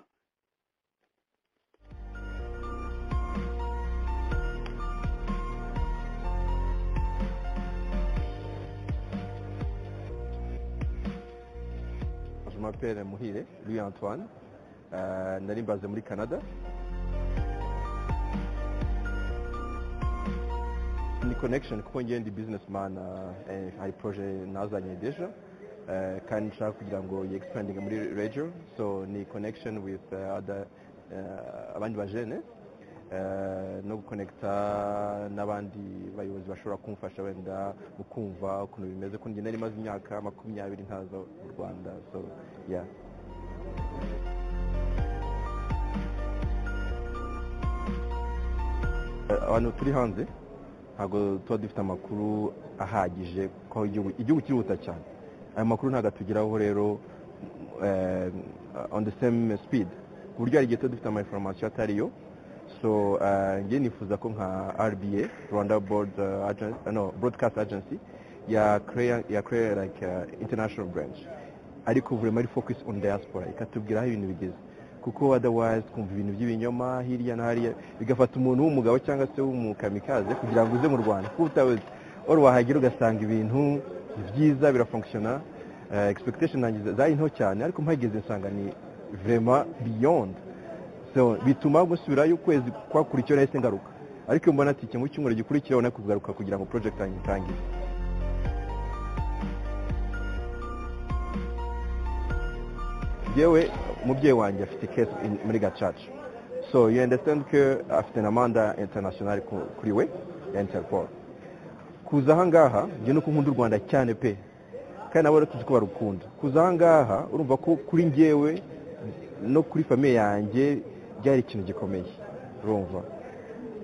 mapere muhire Louis antoine nari mbaze muri canada ni connection kuko ngende businessman eh, hari projet nazanye deja eh, kandi nshaka kugira ngo yi expanding muri region so ni connection with eh, other eh, abandi bajene eh, no guconnecta n'abandi bayobozi bashobora kumfasha wenda mu kumva ukuntu bimeze kuko njye nari maze imyaka makumyabiri ntaza mu rwanda so yeah Eh, abantu turi hanze ntabwo tuba dufite amakuru ahagije ko igihugu- igihugu kirihuta cyane ayo makuru ntabwo atugeraho rero eh, on the same speed ku buryo hari igihe tuba dufite amainformation atariyo so eh, njye nifuza ko nka rba rwanda board eh, Agen- eh, no, broadcast agency ya create ya create like eh, international branch ariko vraiment ari focus on diaspora ikatubwira aho ibintu bigeze kuko otherwise twumva ibintu by'ibinyoma hirya no hariya bigafata umuntu w'umugabo cyangwa se w'umukamikaze kugira ngo uze mu rwanda kuko utabizi wari wahagera ugasanga ibintu ni byiza birafunkishona eh, expectation nanjye zari nto cyane ariko mpageze nsanga ni vraiment beyond so bituma gusubirayo ukwezi kwakurikiyeho nahise ngaruka ariko iyo mbona ati iki mu cyumweru gikurikiyeho nako kugaruka kugira ngo project yanjye itangire yewe umubyeyi wanjye afite case in- muri gacaca so you understand ko afite na manda international ku- kuri we ya interpol kuza ahangaha njye nuko nkunda u rwanda cyane pe kandi nabo rero tuzi ko barukunda kuza ahangaha urumva ko kuri njyewe no kuri famiye yanjye byari ikintu gikomeye urumva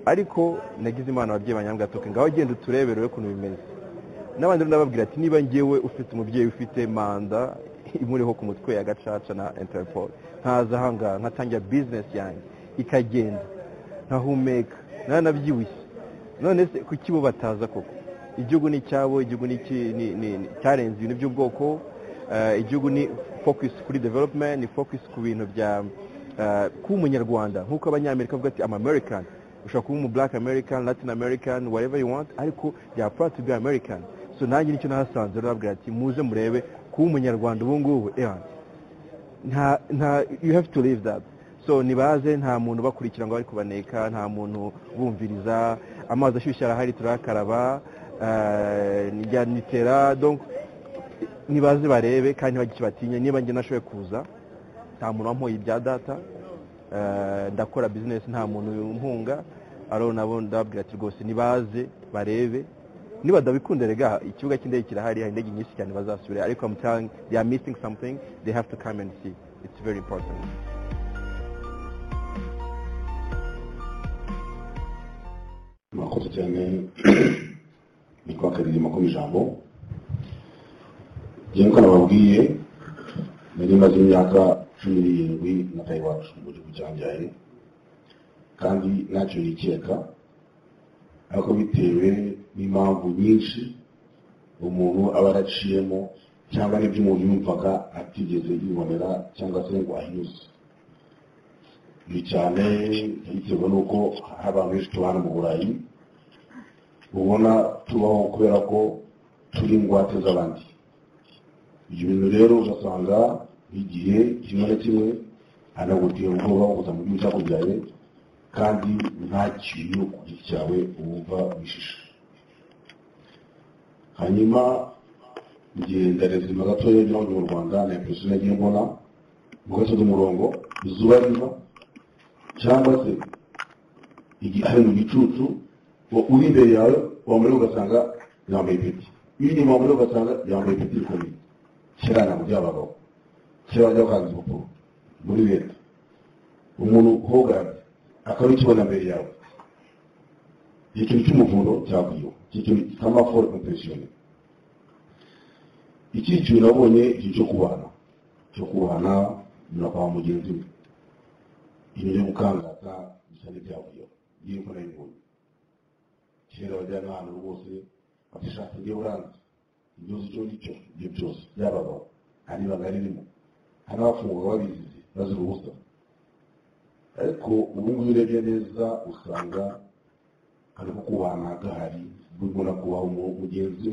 ariko nagize imana ababyeyi banjye toke ngaho genda uturebere urebe ukuntu bimeze n'abandi rero ndababwira ati niba njyewe ufite umubyeyi ufite manda imuriho ku mutwe ya gacaca na interpol nkaza ahangaha nkatangira bizinesi yanjye ikagenda nkahumeka nanabyibushye none se kuki bo bataza koko igihugu ni icyabo igihugu ni iki- ni- ni- ni- cyarenze ibintu by'ubwoko eh, igihugu ni focus kuri development ni focus ku bintu bya eh, kuba umunyarwanda nk'uko abanyamerika bavuga ati american ushobora kuba umu black american latin american whatever you want ariko byapfa to be american so nanjye nicyo nahasanze rero nabwira ati muze murebe kuba umunyarwanda ubu ngubu ewana nta nta you have to leave that so nibaze nta muntu bakurikira ngo bari kubaneka nta muntu bumviriza amazi ashyushye arahari turayakaraba eh, njya nitera donc nibaze barebe kandi ntibagire batinye niba njye nashoboye kuza nta muntu wampoye ibya data eh, ndakora bizinesi nta muntu umpunga aro nabo ndababwira ati rwose nibaze barebe niba rega ikibuga cy'indege kirahari hari indege nyinshi cyane bazasubira ariko I'm telling they are missing something they have to come and see it's very important murakoze cyane nitwa kabiri makuru ijambo njye nk'uko nababwiye nari maze imyaka cumi n'irindwi n'atayi iwacu mu gihugu cyambyaye kandi ntacyo nikeka ariko bitewe n'impamvu nyinshi umuntu aba yaraciyemo cyangwa n'ibyo umuntu yumvaga atigeze yibonera cyangwa se ngo ahinyuze ni cyane bitewe n'uko hari abantu benshi tubana mu burayi ubona tubaho kubera ko turi ingwate z'abandi ibyo bintu rero ugasanga igihe kimwe na kimwe hanagutera ubwoba bukuza mu gihugu cyakubyaye kandi nta kintu ku giti cyawe wumva wishisha hanyuma igihe ndarezima gatoya ngira ngo ni mu rwanda na epusi nagiye mbona mu gace umurongo izuba riva cyangwa se hari mu gicucu uwo uri imbere yawe wamureba ugasanga yambaye ipeti uri inyuma wamureba ugasanga yambaye ipeti rikomeye kera ntabwo byabagaho kera bajya bakanza urupapuro muri leta umuntu uhoganye akaba ikibona mbere yawe iki kintu cy'umuvundo cyakwiwe iki kintu cy'amaforo kompesiyoni iki kintu nabonye igihe cyo kubana cyo kubana unyura kwa mugenzi we ibintu byo gukangata bisa n'ibyavuyeho ngiye ko nabibonye kera bajyana ahantu rwose bakishaka ibyo buranze igihugu icyo ngicyo ibyo byose byabagaho nta n'ibanga ririmo hari n'abafungwaga babizize bazira ubusa ariko ubu ngubu urebye neza usanga hari ko kubana gahari bigomba kubaha umu- mugenzi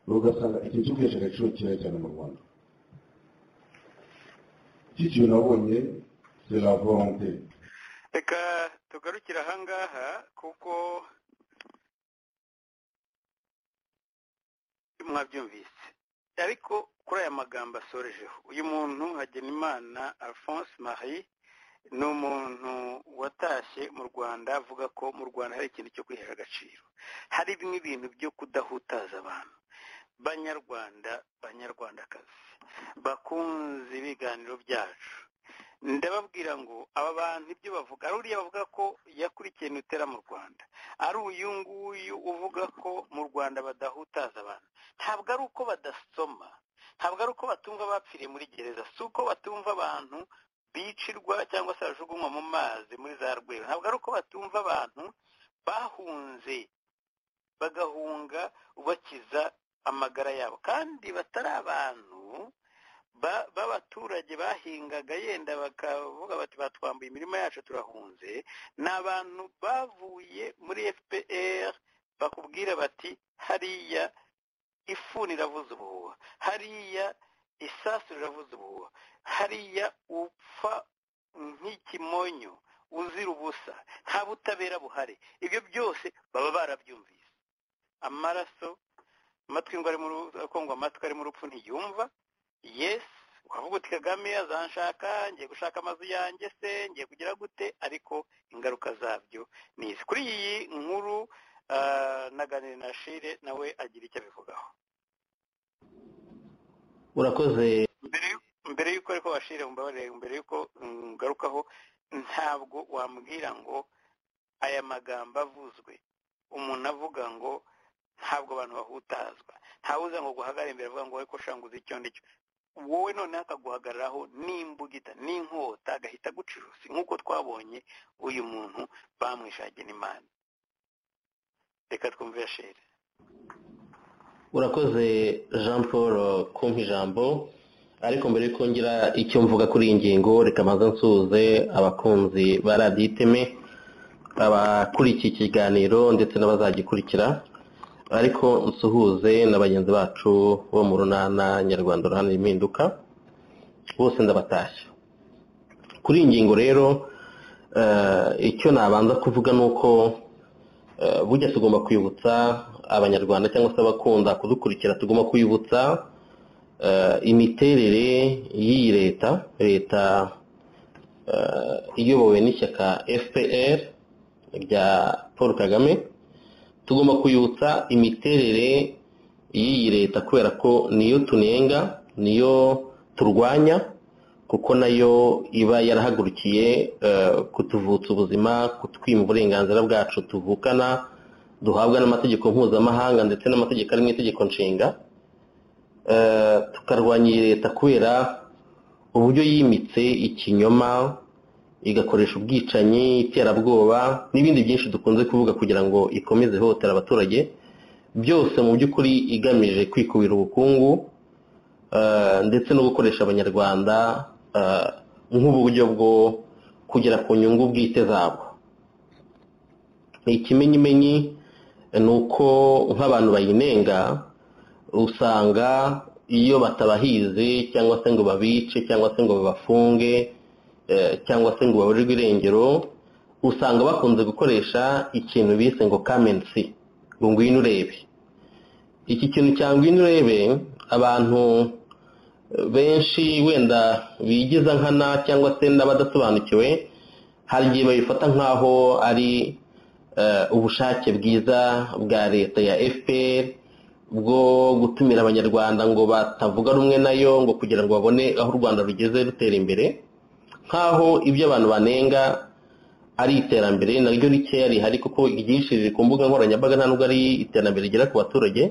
we ugasanga ikintu cyo kwihesha agaciro kirahari cyane mu rwanda iki kintu nabonye c'est la volonté reka tugarukire ahangaha kuko mwabyumvise ariko kuri aya magambo asorejeho uyu muntu hagenimana alphonse marie ni umuntu watashye mu rwanda avuga ko mu rwanda hari ikintu cyo kwihera agaciro hari n'ibintu byo kudahutaza abantu banyarwanda banyarwandakazi bakunze ibiganiro byacu ndababwira ngo aba bantu ibyo bavuga ari uriya bavuga ko yakurikiye nutera mu rwanda ari uyu nguyu uvuga ko mu rwanda badahutaza abantu ntabwo ari uko badasoma ntabwo ari uko batumva abapfiriye muri gereza si uko batumva abantu bicirwa cyangwa se bajugunywa mu mazi muri za rwego ntabwo ari uko batumva abantu bahunze bagahunga bakiza amagara yabo kandi batari abantu b'abaturage bahingaga yenda bakavuga bati batwambuye imirima yacu turahunze ni abantu bavuye muri fpr bakubwira bati hariya ifuni iravuza ubuhuha hariya isasu riravuza ubuhuha hariya upfa nk'ikimonyo uzira ubusa nta butabera buhari ibyo byose baba barabyumvise amaraso amatwi ngo ari mu akongwa amatwi ari mu rupfu ntiyumva yesi ukavuga uti kagame azanshaka ngiye gushaka amazu yanjye se ngiye kugira gute ariko ingaruka zabyo ni izi kuri iyi nkuru naganira na shire nawe agira icyo abivugaho urakoze mbere y'uko ariko bashire mbabarire mbere y'uko ngarukaho ntabwo wambwira ngo aya magambo avuzwe umuntu avuga ngo ntabwo abantu bahutazwa ntawuza ngo guhagarare imbere avuga ngo wowe ko shanguze icyo ndicyo wowe noneho akaguhagararaho n'imbugita n'inkota agahita agucuruza nk'uko twabonye uyu muntu bamwishagira imana reka twumve yashere urakoze jean paul kumpa ijambo ariko mbere yuko ngira icyo mvuga kuri iyi ngingo reka mbanza nsuhuze abakunzi ba radiyo iteme abakurikiye ikiganiro ndetse n'abazagikurikira ariko nsuhuze na bagenzi bacu bo mu runana nyarwanda uruhande impinduka bose ndabatashya kuri iyi ngingo rero icyo nabanza kuvuga ni uko burya tugomba kwibutsa abanyarwanda cyangwa se abakunda kudukurikira tugomba kwibutsa imiterere y'iyi leta leta iyobowe n'ishyaka fpr rya paul kagame tugomba kwibutsa imiterere y'iyi leta kubera ko niyo tunenga niyo turwanya kuko nayo iba yarahagurukiye kutuvutsa ubuzima kutwima uburenganzira bwacu tuvukana duhabwa n'amategeko mpuzamahanga ndetse n'amategeko ari mu itegeko nshinga tukarwanya iyi leta kubera uburyo yimitse ikinyoma igakoresha ubwicanyi iterabwoba n'ibindi byinshi dukunze kuvuga kugira ngo ikomeze ihohotera abaturage byose mu by'ukuri igamije kwikubira ubukungu ndetse no gukoresha abanyarwanda nk'uburyo bwo kugera ku nyungu bwite zabo ikimenyimenyi ni uko nk'abantu bayinenga usanga iyo batabahize cyangwa se ngo babice cyangwa se ngo babafunge cyangwa se ngo baburirwe irengero usanga bakunze gukoresha ikintu bise ngo kamensi ngo ngwino urebe iki kintu cya ngwino urebe abantu benshi wenda bigiza nkana cyangwa se n'abadasobanukiwe hari igihe babifata nk'aho ari ubushake bwiza bwa leta ya fpr bwo gutumira abanyarwanda ngo batavuga rumwe nayo ngo kugira ngo babone aho u rwanda rugeze rutera imbere nk'aho ibyo abantu banenga ari iterambere naryo rikeya rihari kuko iryinshi riri ku mbuga nkoranyambaga nta nubwo ari iterambere rigera ku baturage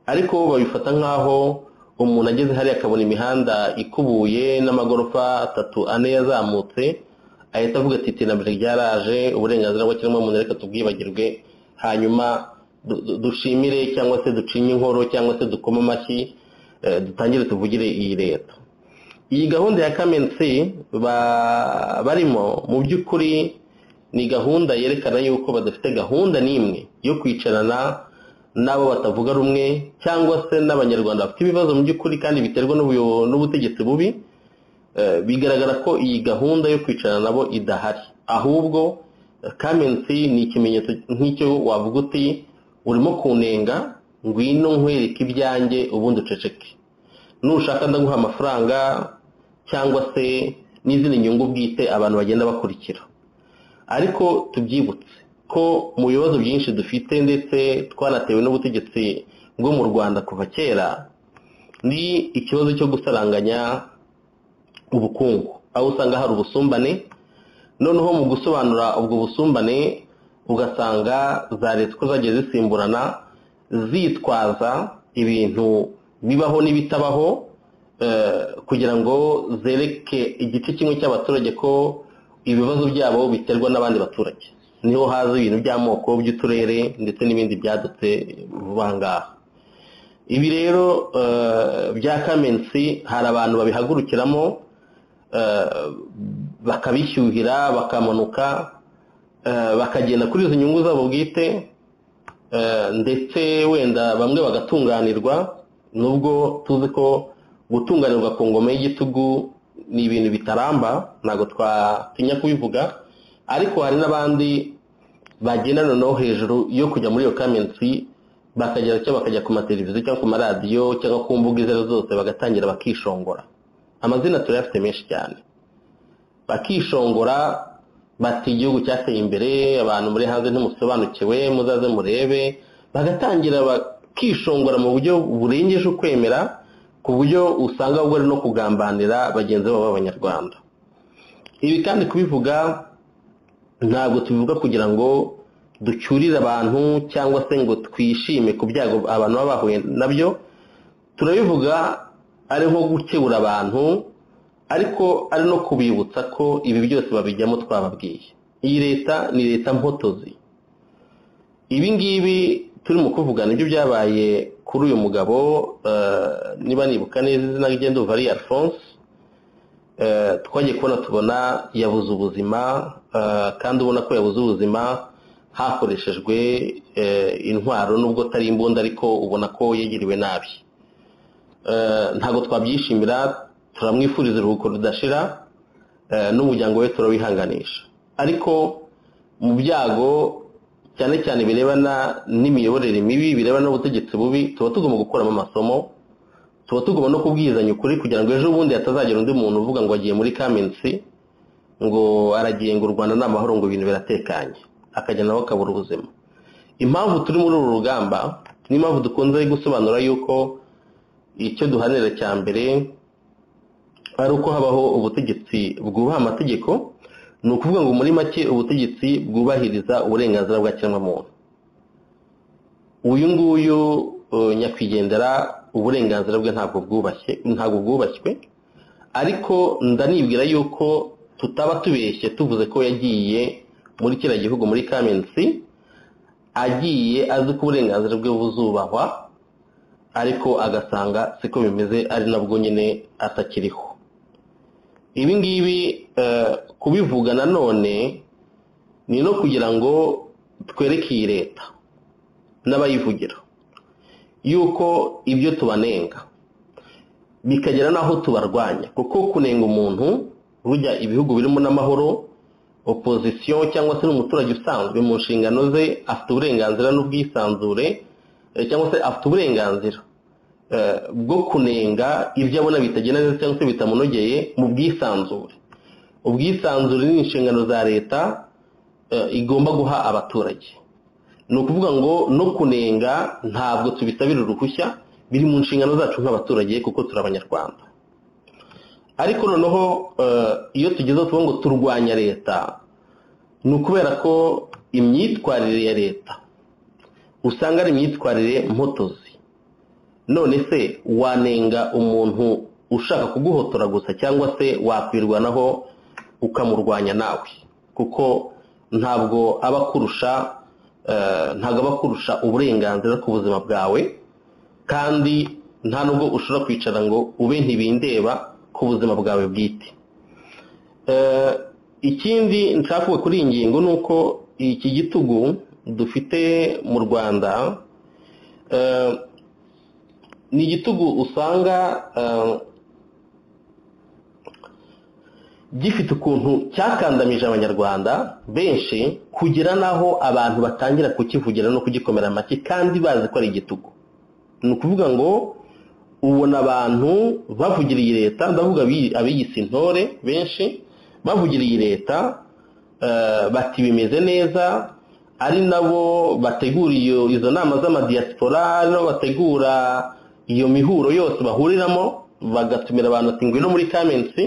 ariko babifata nk'aho umuntu ageze hariya akabona imihanda ikubuye n'amagorofa atatu ane yazamutse ahita avuga ati iterambere ryaraje uburenganzira bw'ikiremwamuntu reka tubwibagirwe hanyuma dushimire cyangwa se ducinye inkoro cyangwa se dukome amashyi dutangire tuvugire iyi leta iyi gahunda ya kamensi barimo mu by'ukuri ni gahunda yerekana yuko badafite gahunda n'imwe yo kwicarana n'abo batavuga rumwe cyangwa se n'abanyarwanda bafite ibibazo mu by'ukuri kandi biterwa n'ubutegetsi bubi Eh, bigaragara ko iyi gahunda yo kwicarana nabo idahari ahubwo eh, kamensi ni ikimenyetso nk'icyo wavuga uti urimo kunenga ngwino nkwereke ibyanjye ubundi uceceke nushaka ndaguha amafaranga cyangwa se n'izindi nyungu bwite abantu bagenda bakurikira ariko tubyibutse ko mu bibazo byinshi dufite ndetse twanatewe n'ubutegetsi bwo mu rwanda kuva kera ni ikibazo cyo gusaranganya ubukungu aho usanga hari ubusumbane noneho mu gusobanura ubwo busumbane ugasanga za leta uko zagiye zisimburana zitwaza ibintu bibaho n'ibitabaho eh, kugira ngo zereke igice kimwe cy'abaturage ko ibibazo byabo biterwa n'abandi baturage niho haza ibintu by'amoko by'uturere ndetse n'ibindi byadutse vuba ngaha ibi rero eh, bya kamensi hari abantu babihagurukiramo eh, bakabishyuhira bakamanuka eh, bakagenda kuri izo nyungu zabo bwite eh, ndetse wenda bamwe bagatunganirwa nubwo tuzi ko gutunganirwa ku ngoma y'igitugu ni ibintu bitaramba ntabwo twatinya kubivuga ariko hari n'abandi bagenda noneho hejuru yo kujya muri iyo kamensi bakagera cyangwa bakajya ku mateleviziyo cyangwa ku maradiyo cyangwa ku mbuga izo arizo zose bagatangira bakishongora amazina turayafite menshi cyane bakishongora bati igihugu cyateye imbere abantu muri hanze ntimusobanukiwe muzaze murebe bagatangira bakishongora mu buryo burengeje ukwemera ku buryo usanga ahubwo ari no kugambanira bagenzi babo b'abanyarwanda ibi kandi kubivuga ntabwo tubivuga kugira ngo ducyurire abantu cyangwa se ngo twishime ku byago abantu baba bahuye nabyo turabivuga ari nko gukebura abantu ariko ari no kubibutsa ko ibi byose babijyamo twababwiye iyi leta ni leta mpotozi ibi ngibi turi mu kuvuga nibyo byabaye kuri uyu mugabo niba nibuka neza izina rye nduva ari alphonse twagiye kubona tubona yabuze ubuzima kandi ubona ko yabuze ubuzima hakoreshejwe intwaro nubwo atari imbunda ariko ubona ko yegiriwe nabi ntabwo twabyishimira turamwifuriza uruhuko rudashira n'umuryango we turawihanganisha ariko mu byago cyane cyane birebana n'imiyoborere mibi birebana n'ubutegetsi bubi tuba tugomba gukuramo amasomo tuba tugomba no kubwizanya ukuri kugira ngo ejo bundi hatazagira undi muntu uvuga ngo agiye muri kamensi ngo aragiye ngo u rwanda ni amahoro ngo ibintu biratekanye akajya nawe akabura ubuzima impamvu turi muri uru rugamba n'impamvu dukunze gusobanura yuko icyo duhanira cya mbere ari uko habaho ubutegetsi bwubaha amategeko ni ukuvuga ngo muri make ubutegetsi bwubahiriza uburenganzira bwa kiremwamuntu uyu nguyu nyakwigendera uburenganzira bwe ntabwo bwubashye ntabwo bwubashywe ariko ndanibwira yuko tutaba tubeshye tuvuze ko yagiye muri kiriya gihugu muri kamensi agiye azi ko uburenganzira bwe buzubahwa ariko agasanga siko bimeze ari nabwo nyine atakiriho ibi ngibi kubivuga nanone ni no kugira ngo twereke iyi leta n'abayivugira yuko ibyo tubanenga bikagera n'aho tubarwanya kuko kunenga umuntu rujya ibihugu birimo n'amahoro opozisiyo cyangwa se n'umuturage usanzwe mu nshingano ze afite uburenganzira n'ubwisanzure cyangwa se afite uburenganzira bwo kunenga ibyo abona bitagenda neza cyangwa se bitamunogeye mu bwisanzure ubwisanzure ni inshingano za leta igomba guha abaturage ni ukuvuga ngo no kunenga ntabwo tubisabira uruhushya biri mu nshingano zacu nk'abaturage kuko turi abanyarwanda ariko noneho iyo tugezeho tuvuga ngo turwanya leta ni ukubera ko imyitwarire ya leta usanga ari imyitwarire mpotozi none se wanenga umuntu ushaka kuguhotora gusa cyangwa se wakwirwanaho ukamurwanya nawe kuko ntabwo aba akurusha ntabwo aba akurusha uburenganzira ku buzima bwawe kandi nta nubwo ushobora kwicara ngo ube ntibindeba ku buzima bwawe bwite ikindi nshaka kuri iyi ngingo ni uko iki gitugu dufite mu rwanda ni igitugu usanga gifite ukuntu cyakandamije abanyarwanda benshi kugera n'aho abantu batangira kukivugira no kugikomera amashyi kandi bazi ko ari igitugu ni ukuvuga ngo ubona abantu bavugira iyi leta ndavuga abiyise intore benshi bavugira iyi leta bati bimeze neza ari nabo bategura izo nama z'amadiyasipora ari nabo bategura iyo mihuro yose bahuriramo bagatumira abantu ati ngwino muri kamensi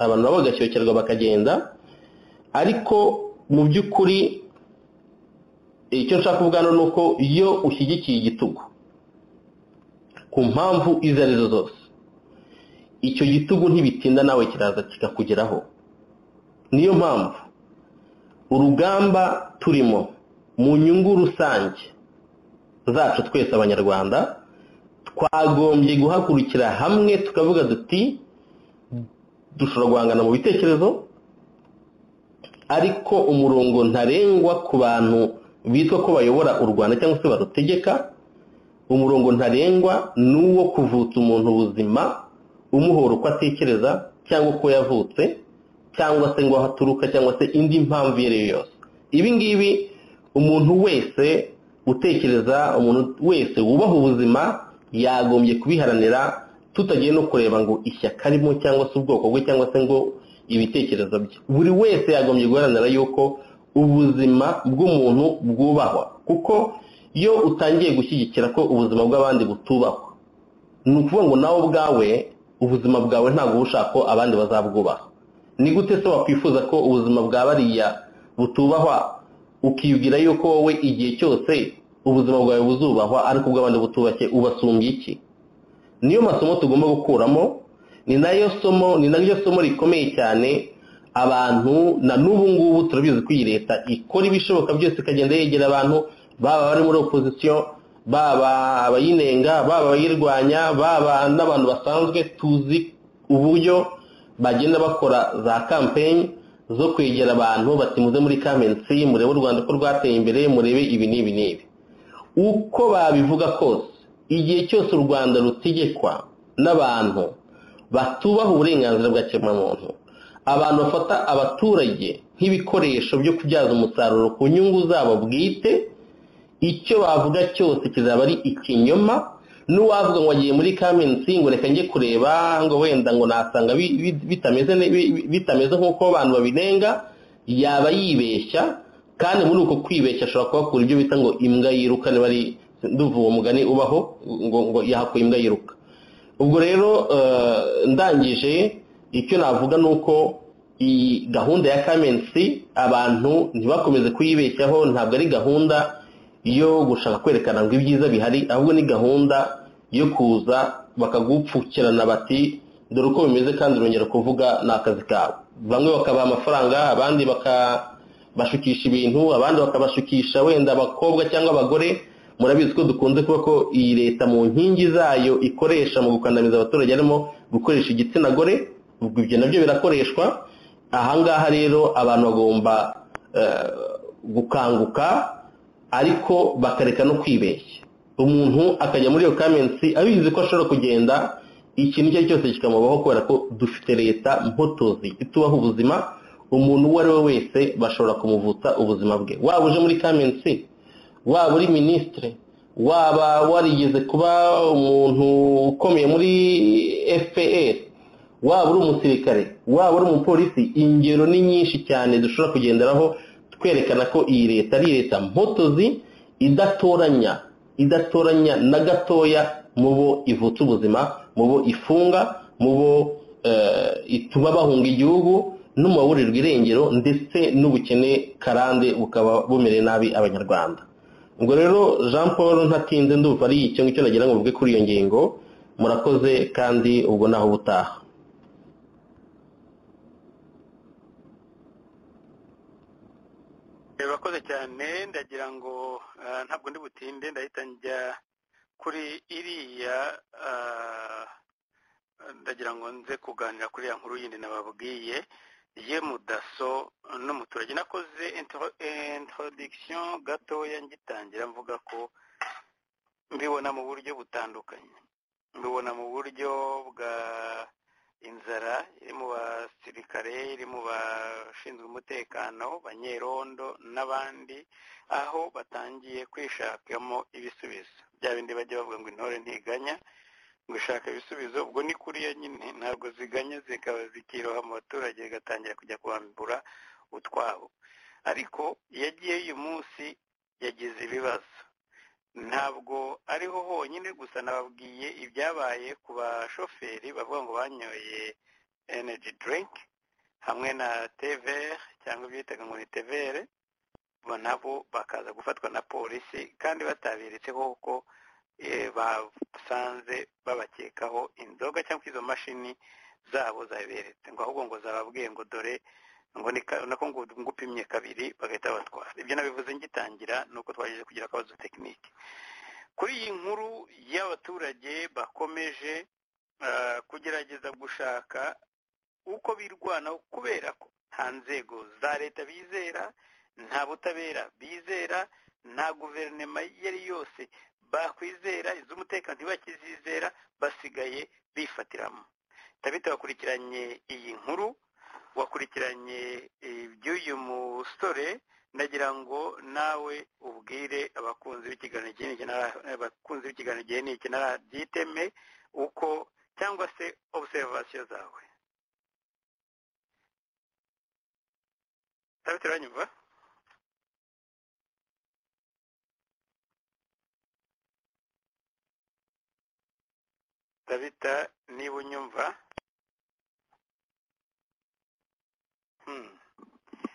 abantu nabo bagashyokirwa bakagenda ariko mu by'ukuri icyo nshaka kuvuga hano ni uko iyo ushyigikiye igitugu ku mpamvu izo arizo zose icyo gitugu ntibitinda nawe kiraza kikakugeraho niyo mpamvu urugamba turimo mu nyungu rusange zacu twese abanyarwanda twagombye guhagurukira hamwe tukavuga duti dushobora guhangana mu bitekerezo ariko umurongo ntarengwa ku bantu bitwa ko bayobora u rwanda cyangwa se barutegeka umurongo ntarengwa ni uwo kuvutsa umuntu ubuzima umuhora uko atekereza cyangwa uko yavutse cyangwa se ngo aho aturuka cyangwa se indi mpamvu iyo ari yo yose ibi ngibi umuntu wese utekereza umuntu wese wubaha ubuzima yagombye kubiharanira tutagiye no kureba ngo ishyaka arimo cyangwa se ubwoko bwe cyangwa se ngo ibitekerezo bye buri wese yagombye guharanira yuko ubuzima bw'umuntu bwubahwa kuko iyo utangiye gushyigikira ko ubuzima bw'abandi butubahwa ni ukuvuga ngo nawe ubwawe ubuzima bwawe ntabwo uba ushaka ko abandi bazabwubaha ni gute se wakwifuza ko ubuzima bwa bariya butubahwa ukibwira yuko wowe igihe cyose ubuzima bwawe buzubahwa ariko ubw'abandi butubashye ubasumbye iki niyo masomo tugomba gukuramo ni nayo somo ni naryo somo rikomeye cyane abantu na n'ubu ngubu turabizi ko iyi leta ikora ibishoboka byose ikagenda yegera abantu baba bari muri opozisiyo baba abayinenga baba abayirwanya baba n'abantu basanzwe tuzi uburyo bagenda bakora za kampeni zo kwegera abantu bati muze muri kamensi murebe u rwanda ko rwateye imbere murebe ibi n'ibi n'ibi uko babivuga kose igihe cyose u rwanda rutegekwa n'abantu batubaha uburenganzira bwa kiremwamuntu abantu bafata abaturage nk'ibikoresho byo kubyaza umusaruro ku nyungu zabo bwite icyo bavuga cyose kizaba ari ikinyoma n'uwavuga ngo agiye muri kamensi ngo reka njye kureba ngo wenda ngo nasanga bitameze nk'uko abantu babinenga yaba yibeshya kandi muri uko kwibeshya ashobora kuhakura ibyo bita ngo imbwa yiruka niba ari nduva uwo mugani ubaho ngo ngo yahakuye imbwa yiruka ubwo rero ndangije icyo navuga ni uko iyi gahunda ya kamensi abantu ntibakomeze kuyibeshyaho ntabwo ari gahunda yo gushaka kwerekana ngo ibyiza bihari ahubwo ni gahunda yo kuza bakagupfukirana bati dore uko bimeze kandi urongera kuvuga ni akazi kawe bamwe bakabaha amafaranga abandi bakabashukisha ibintu abandi bakabashukisha wenda abakobwa cyangwa abagore murabizi ko dukunze kuba ko iyi leta mu nkingi zayo ikoresha mu gukandamiza abaturage harimo gukoresha igitsina gore ubwo ibyo nabyo birakoreshwa ahangaha rero abantu bagomba gukanguka ariko bakareka no kwibeshya umuntu akajya muri iyo kamensi abizi ko ashobora kugenda ikintu icyo ari cyo cyose kikamubaho kubera ko dufite leta mpotozi itubaho ubuzima umuntu uwo ari we wese bashobora kumuvutsa ubuzima bwe waba uje muri kamensi waba uri minisitiri waba warigeze kuba umuntu ukomeye muri fpr waba uri umusirikare waba uri umupolisi ingero ni nyinshi cyane dushobora kugenderaho twerekana ko iyi leta ari leta mpotozi idatoranya idatoranya na gatoya mu bo ivutsa ubuzima mu bo ifunga mu bo ituma bahunga igihugu n'umubaburirwa irengero ndetse n'ubukene karande bukaba bumereye nabi abanyarwanda ubwo rero jean paul ntatinze ndumva ari icyo ngicyo nagira ngo mvuge kuri iyo ngingo murakoze kandi ubwo naho ubutaha bakoze cyane ndagira ngo ntabwo ndi butinde ndahita njya kuri iriya ndagira ngo nze kuganira kuri iriya nkuru yindi nababwiye ye mudaso n'umuturage nakoze introduction gatoya ngitangira mvuga ko mbibona mu buryo butandukanye mbibona mu buryo bwa inzara iri mu basirikare gisirikare iri mu bashinzwe umutekano banyerondo n'abandi aho batangiye kwishakamo ibisubizo bya bindi bajya bavuga ngo intore ntiganya ngo ishaka ibisubizo ubwo ni kuriya nyine ntabwo ziganya zikaba zikiroha mu baturage bigatangira kujya kwambura utwabo ariko iyo agiye uyu munsi yagize ibibazo ntabwo ariho honyine gusa nababwiye ibyabaye ku bashoferi bavuga ngo banyoye energy drink hamwe na tevere cyangwa ibyitaga ngo ni tevere nabo bakaza gufatwa na polisi kandi batabiretseho ko basanze babakekaho inzoga cyangwa izo mashini zabo zaberetse ngo ahubwo ngo zababwiye ngo dore ngo nako ngo ngupimye kabiri bagahita batwara ibyo nabivuze ngitangira ni uko twagejeje kugira akabazo tekinike kuri iyi nkuru y'abaturage bakomeje kugerageza gushaka uko birwanaho kubera ko nta nzego za leta bizera nta butabera bizera nta guverinoma iyo ari yose bakwizera iz'umutekano ntibakizizera basigaye bifatiramo tabita wakurikiranye iyi nkuru wakurikiranye iby'uyu musore ndagira ngo nawe ubwire abakunzi b'ikiganiro gihe n'iki abakunzi b'ikiganiro gihe n'iki na byiteme uko cyangwa se obuserivasiyo zawe tabita uranyumva tabita niba unyumva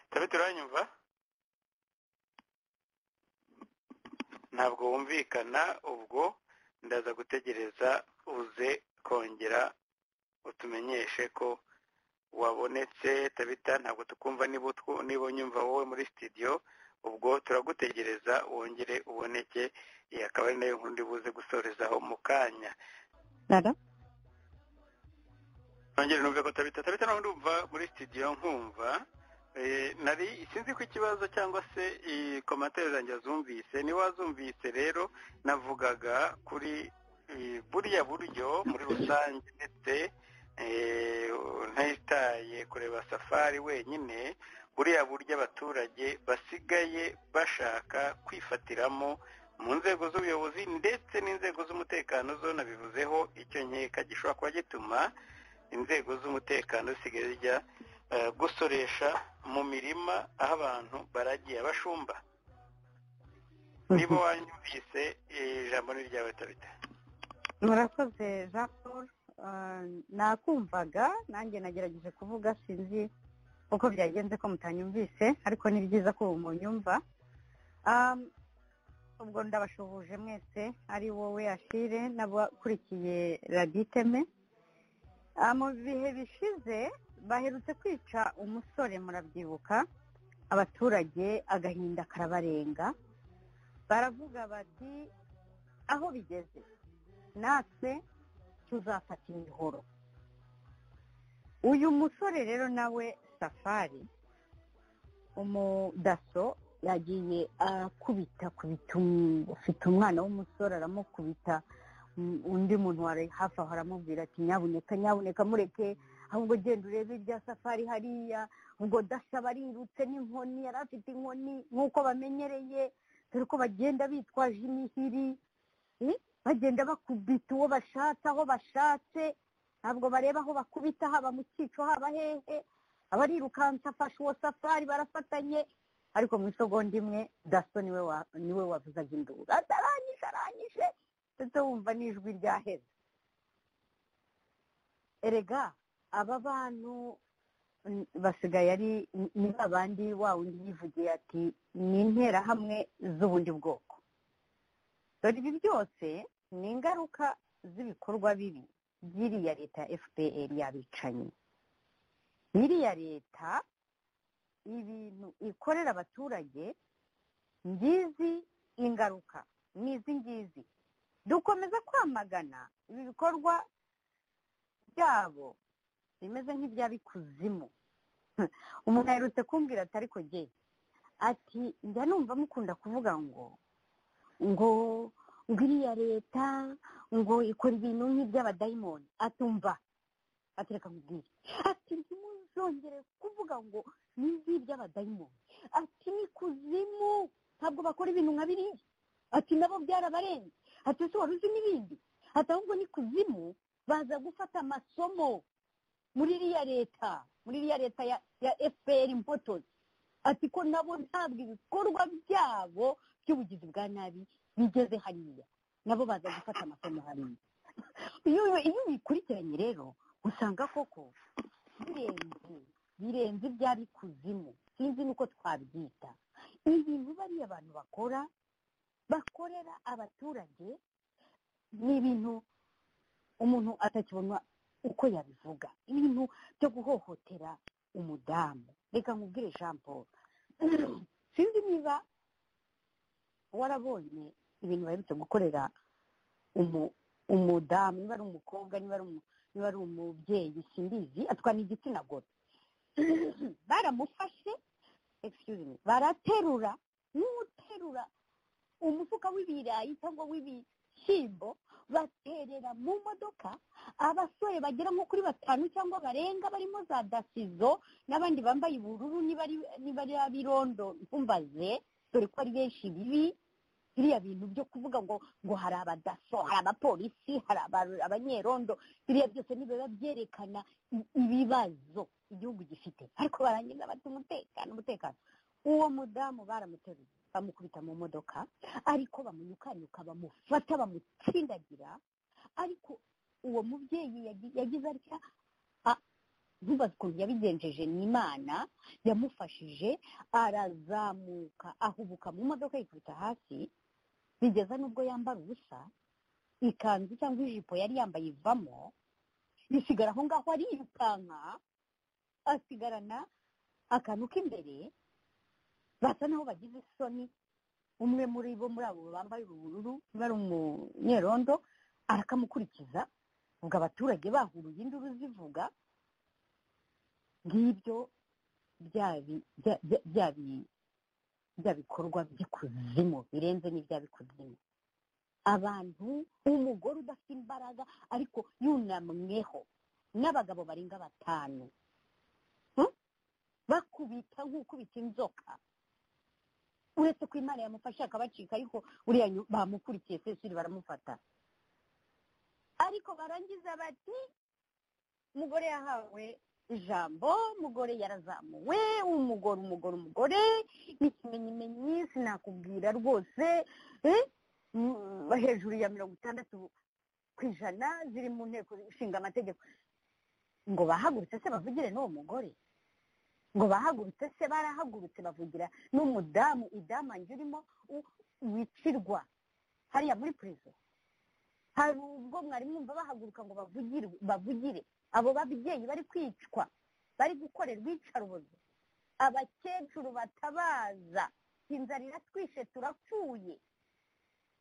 tabita uranyumva ntabwo wumvikana ubwo ndaza gutegereza uze kongera utumenyeshe ko wabonetse tabita ntabwo tukumva niba unyumva wowe muri sitidiyo ubwo turagutegereza wongere uboneke iyi akaba ari nayo nk'undi buze gusorezaho mu kanya nongere numve ko tabita tabita nawe ndumva muri sitidiyo nkumva nari sinzi ko ikibazo cyangwa se komantere zanjye zumvise niwazumvise rero navugaga kuri buriya buryo muri rusange ndetse ntayitaye kureba safari wenyine buriya buryo abaturage basigaye bashaka kwifatiramo mu nzego z'ubuyobozi ndetse n'inzego z'umutekano zo nabivuzeho icyo nkeka gishobora kuba gituma inzego z'umutekano zisigaye zijya gusoresha mu mirima aho abantu baragiye abashumba niba wanyumvise ijambo ni ryawe tabita murakoze jean paul nakumvaga nanjye nagerageje kuvuga sinzi uko byagenze ko mutanyumvise ariko ni byiza ko ubu munyumva ubwo ndabashuhuje mwese ari wowe ashire n'abakurikiye raditeme mu bihe bishize baherutse kwica umusore murabyibuka abaturage agahinda karabarenga baravuga bati aho bigeze natwe tuzafata imihoro uyu musore rero nawe safari umudaso yagiye akubita ufite umwana w'umusore aramukubita undi muntu wari hafi aho aramubwira ati nyabuneka nyabuneka mureke ahubwo genda urebe ibya safari hariya ubwo dasaba arirutse n'inkoni yari afite inkoni nk'uko bamenyereye dore ko bagenda bitwaje imihiri bagenda bakubita uwo bashatse aho bashatse ntabwo bareba aho bakubita haba mu cyico haba hehe abarirukansa afashe uwo safari barafatanye ariko mu isogonda imwe daso niwe wavuzaga induru atarangije arangije ndetse wumva n'ijwi ryaheze erega aba bantu basigaye ari ni babandi wa wundi yivugiye ati ni interahamwe z'ubundi bwoko dore ibi byose ni ingaruka z'ibikorwa bibi by'iriya leta ya fpr yabicanyi iriya leta ibintu ikorera abaturage ngizi ingaruka ni izi ngizi dukomeza kwamagana ibi bikorwa byabo bimeze nk'iby'abikuzimu umuntu aherutse kumbwira ati ariko ge ati njya numva mukunda kuvuga ngo ngo ngo iriya leta ngo ikora ibintu nk'iby'abadayimoni atumva atereka mubwire ati ntimuzi ntuzongere kuvuga ngo ni izwi ry'abadayimoni ati ni kuzimu ntabwo bakora ibintu nka biriya ati nabo byarabarenze ati ese wari uzi n'ibindi ati ahubwo ni kuzimu baza gufata amasomo muri iriya leta muri iriya leta ya ya efuperi impotozi ati ko nabo ntabwo ibikorwa byabo by'ubugizi bwa nabi bigeze hariya nabo baza gufata amasomo hariya iyo iyo ubikurikiranye rero usanga koko birenze birenze ibyari kuzimu sinzi nuko twabyita ibintu bariya abantu bakora bakorera abaturage ni ibintu umuntu atakibona uko yabivuga ibintu byo guhohotera umudamu reka nkubwire jean paul sinzi niba warabonye ibintu baherutse gukorera umudamu niba ari umukobwa niba ari umubyeyi simbizi atwara igitsina gore baramufashe excuse me baraterura n'uterura umufuka w'ibirayi cyangwa w'ibishyimbo baterera mu modoka abasore bagera nko kuri batanu cyangwa barenga barimo za dasizo n'abandi bambaye ubururu niba ari abirondo ntumbaze dore ko ari benshi bibi biriya bintu byo kuvuga ngo ngo hari abadaso hari abapolisi hari abanyerondo biriya byose nibiba byerekana ibibazo igihugu gifite ariko barangiza bati umutekano umutekano uwo mudamu baramuteruye bamukubita mu modoka ariko bamuyukanyuka bamufata bamutsindagira ariko uwo mubyeyi yagize atya ntubaze ukuntu yabigenjeje ni imana yamufashije arazamuka ahubuka mu modoka yikubita hasi bigeza n'ubwo yambara ubusa ikanzu cyangwa ijipo yari yambaye ivamo bisigara aho ngaho arirukanka asigarana akantu k'imbere basa naho bagize isoni umwe muri bo muri abo bambaye ubururu bari umunyerondo arakamukurikiza ubwo abaturage bahuruye induru zivuga ngibyo bya bikorwa by'ikuzimu birenze n'ibya bikuzimu abantu umugore udafite imbaraga ariko yunamweho n'abagabo barenga batanu bakubita nk'ukubita inzoka uretse ko imana yamufashe akabacika ariko uriya bamukurikiye sesiri baramufata ariko barangiza bati umugore yahawe ijambo umugore yarazamuwe umugore umugore umugore ikimenyimenyi sinakubwira rwose hejuru ya mirongo itandatu ku ijana ziri mu nteko ishinga amategeko ngo bahagurutse se bavugire n'uwo mugore ngo bahagurutse se barahagurutse bavugira n'umudamu idamange urimo wicirwa hariya muri perezida hari ubwo mwari mwumva bahaguruka ngo bavugire abo babyeyi bari kwicwa bari gukorerwa iyicarubozo abakecuru batabaza inzara iratwishe turapfuye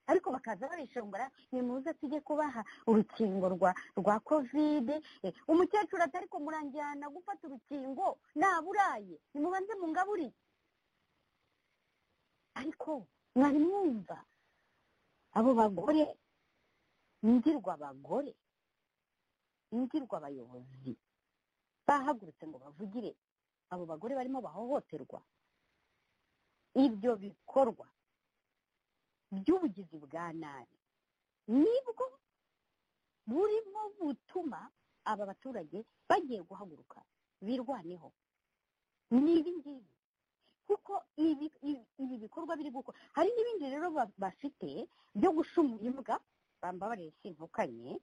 ariko bakaza barishongora nimuze tujye kubaha urukingo rwa rwa kovide umukecuru ati ariko muranjyana gufata urukingo naburaye nimubanze mungaburire ariko mwari mwumva abo bagore ndirwa abagore ndirwa abayobozi bahagurutse ngo bavugire abo bagore barimo bahohoterwa ibyo bikorwa by'ubugizi bwa nabi nibwo burimo butuma aba baturage bagiye guhaguruka birwaneho ni ibi ngibi kuko ibi bikorwa biri gukora hari n'ibindi rero bafite byo gushumura imbwa bambabarire sintukanye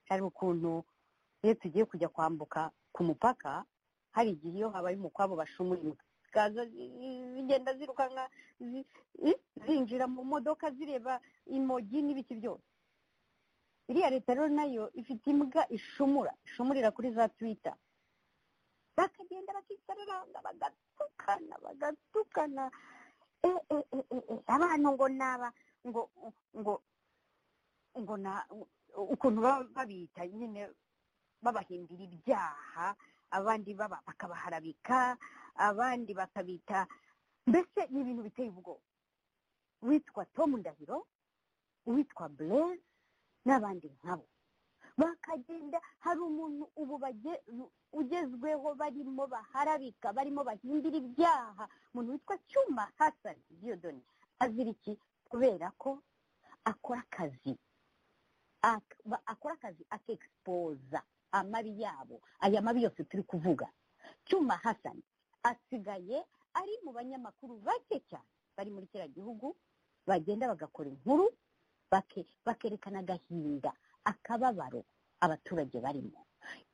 hari ukuntu iyo tugiye kujya kwambuka ku mupaka hari igihe iyo habaye umukwabo bashumura imbwa zikaza zigenda zirukanka zinjira mu modoka zireba imogi n'ibiki byose iriya leta rero nayo ifite imbwa ishumura ishumurira kuri za twita bakagenda bakisararanga bagatukana bagatukana abantu ngo naba ngo ngo ngo na ukuntu baba babita nyine babahimbira ibyaha abandi bakabaharabika abandi bakabita mbese ni ibintu biteye ubwoba uwitwa Tom Ndahiro uwitwa Blaise n'abandi nkabo bakagenda hari umuntu ubu bage- ugezweho barimo baharabika barimo bahindura ibyaha umuntu witwa cyuma hasani diyodoni azira iki kubera ko akora akazi ak- ba- akora akazi akegisipoza amabi yabo aya mabi yose turi kuvuga cyuma hasani asigaye ari mu banyamakuru bake cyane bari muri kiriya gihugu bagenda bagakora inkuru bake- bakerekana agahinda akababaro abaturage barimo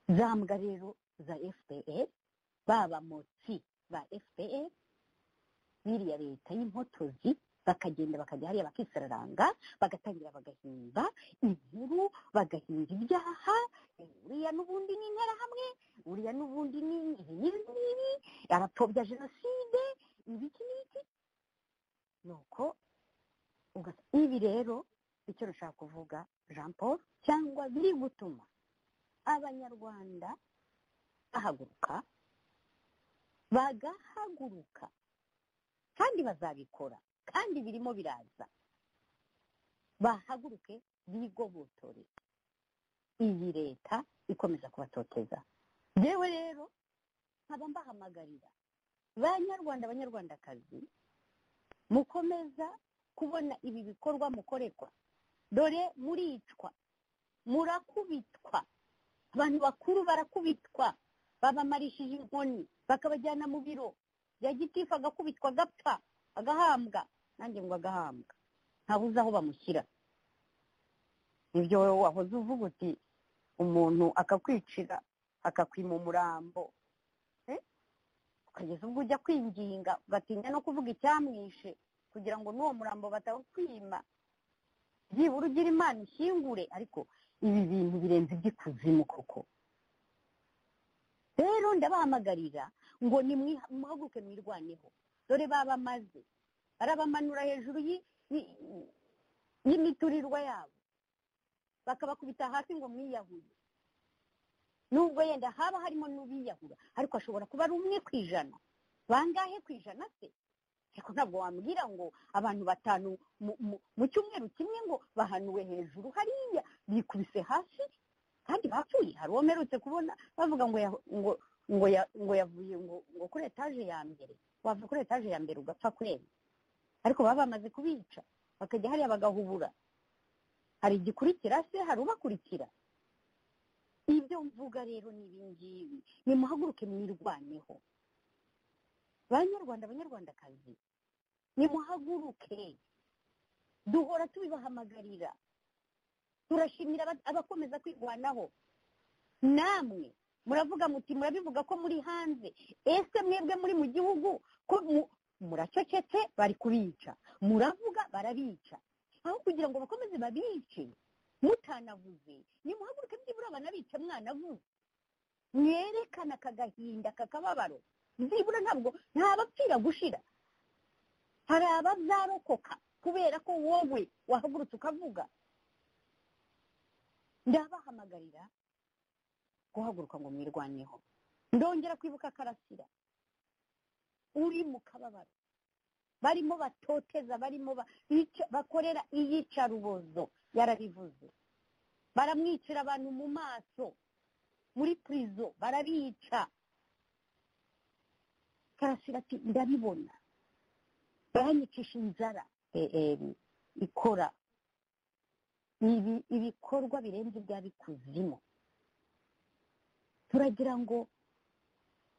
za mbwa rero za fpr baba motsi ba fpr biriya leta y'impotozi bakagenda bakajya hariya bakisararanga bagatangira bagahimba inkuru bagahinga ibyaha uriya n'ubundi ni interahamwe uriya n'ubundi ni ibi n'ibi n'ibi abatobya jenoside ibiki n'iki nuko uga- ibi rero icyo rushaka kuvuga jean paul cyangwa biri gutuma abanyarwanda bahaguruka bagahaguruka kandi bazabikora kandi birimo biraza bahaguruke bigobotore iyi leta ikomeza kubatoteza yewe rero nkaba mbahamagarira banyarwanda banyarwandakazi mukomeza kubona ibi bikorwa mukorerwa dore muricwa murakubitwa abantu bakuru barakubitwa babamarishije inkoni bakabajyana mu biro bya gitifu agakubitwa agapfa agahambwa nanjye ngo agahambwa ntabuze aho bamushyira ibyo wahoze uvuga uti umuntu akakwicira akakwima umurambo Eh? ukageza ubwo ujya kwinginga ugatinya no kuvuga icyamwishe kugira ngo n'uwo murambo batawukwima byibura ugira imana ishingure ariko ibi bintu birenze iby'ikuzimu koko rero ndabahamagarira ngo nimwi- muhaguruke mwirwaneho dore babamaze barabamanura hejuru yi- yi- y'imiturirwa yabo bakabakubita hasi ngo mwiyahuye nubwo yenda haba harimo n'ubiyahura ariko ashobora kuba ari umwe ku ijana bangahe ku ijana se ariko ntabwo wambwira ngo abantu batanu mu- mu- mu cyumweru kimwe ngo bahanuwe hejuru hariya bikubise hasi kandi bapfuye hari uwo mperutse kubona bavuga ngo yahu- ngo ngo ya- ngo yavuye ngo ngo kuri etaje ya mbere wava kuri etaje ya mbere ugapfa kwera ariko baba bamaze kubica bakajya hariya bagahubura hari igikurikira se hari ubakurikira ibyo mvuga rero ni ibingibi nimuhaguruke mwirwaneho banyarwanda banyarwandakazi nimuhaguruke duhora tubibahamagarira turashimira aba- abakomeza kwirwanaho namwe muravuga muti murabivuga ko muri hanze ese mwebwe muri mu gihugu ko mu- muracecetse bari kubica muravuga barabica aho kugira ngo bakomeze babice mutanavuze nimuhaguruke byibura banabice mwanavuze mwerekana aka gahinda aka kababaro byibura ntabwo ntabapfira gushira hari abazarokoka kubera ko wowe wahagurutse ukavuga ndabahamagarira guhaguruka ngo mwirwaneho ndongera kwibuka karasira uri mu kababaro barimo batoteza barimo ba- bica- bakorera iyicarubozo yarabivuze baramwicira abantu mu maso muri purizo barabica karasira ati ndabibona baranyicisha inzara ER ikora ibi ibikorwa birenze iby'abikuzimu turagira ngo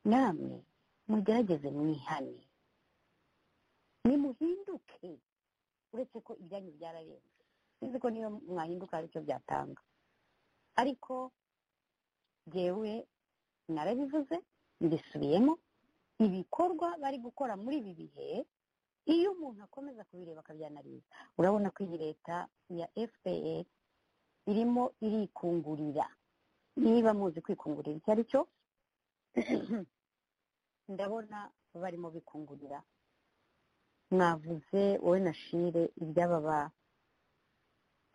namwe mugerageze mwihane nimuhinduke uretse ko ibyanyu byararenze uzi ko niyo mwahinduka hari icyo byatanga ariko jyewe narabivuze mbisubiyemo ibikorwa bari gukora muri ibi bihe iyo umuntu akomeza kubireba akabyanariza urabona ko iyi leta ya fpr irimo irikungurira niba muzi kwikungurira icyo ari cyo ndabona barimo bikungurira mwavuze wowe na shire iby'aba ba-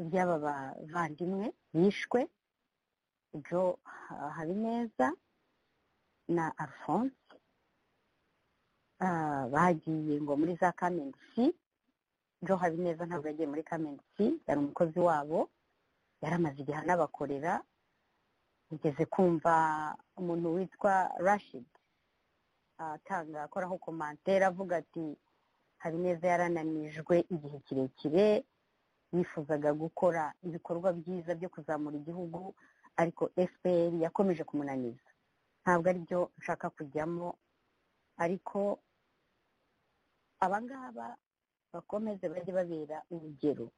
iby'aba bavandimwe bishwe jo Ha- habineza na alphonse Ah, bagiye ngo muri za kamenti si jo habineza ntabwo yagiye muri kamenti si yari umukozi wabo yari amaze igihe anabakorera ugeze kumva umuntu witwa rashidi atanga akoraho komantere avuga ati habineza yarananijwe igihe kirekire yifuzaga gukora ibikorwa byiza byo kuzamura igihugu ariko fpr yakomeje kumunaniza ntabwo aribyo nshaka kujyamo ariko abangaba bakomeze bajye babera urugero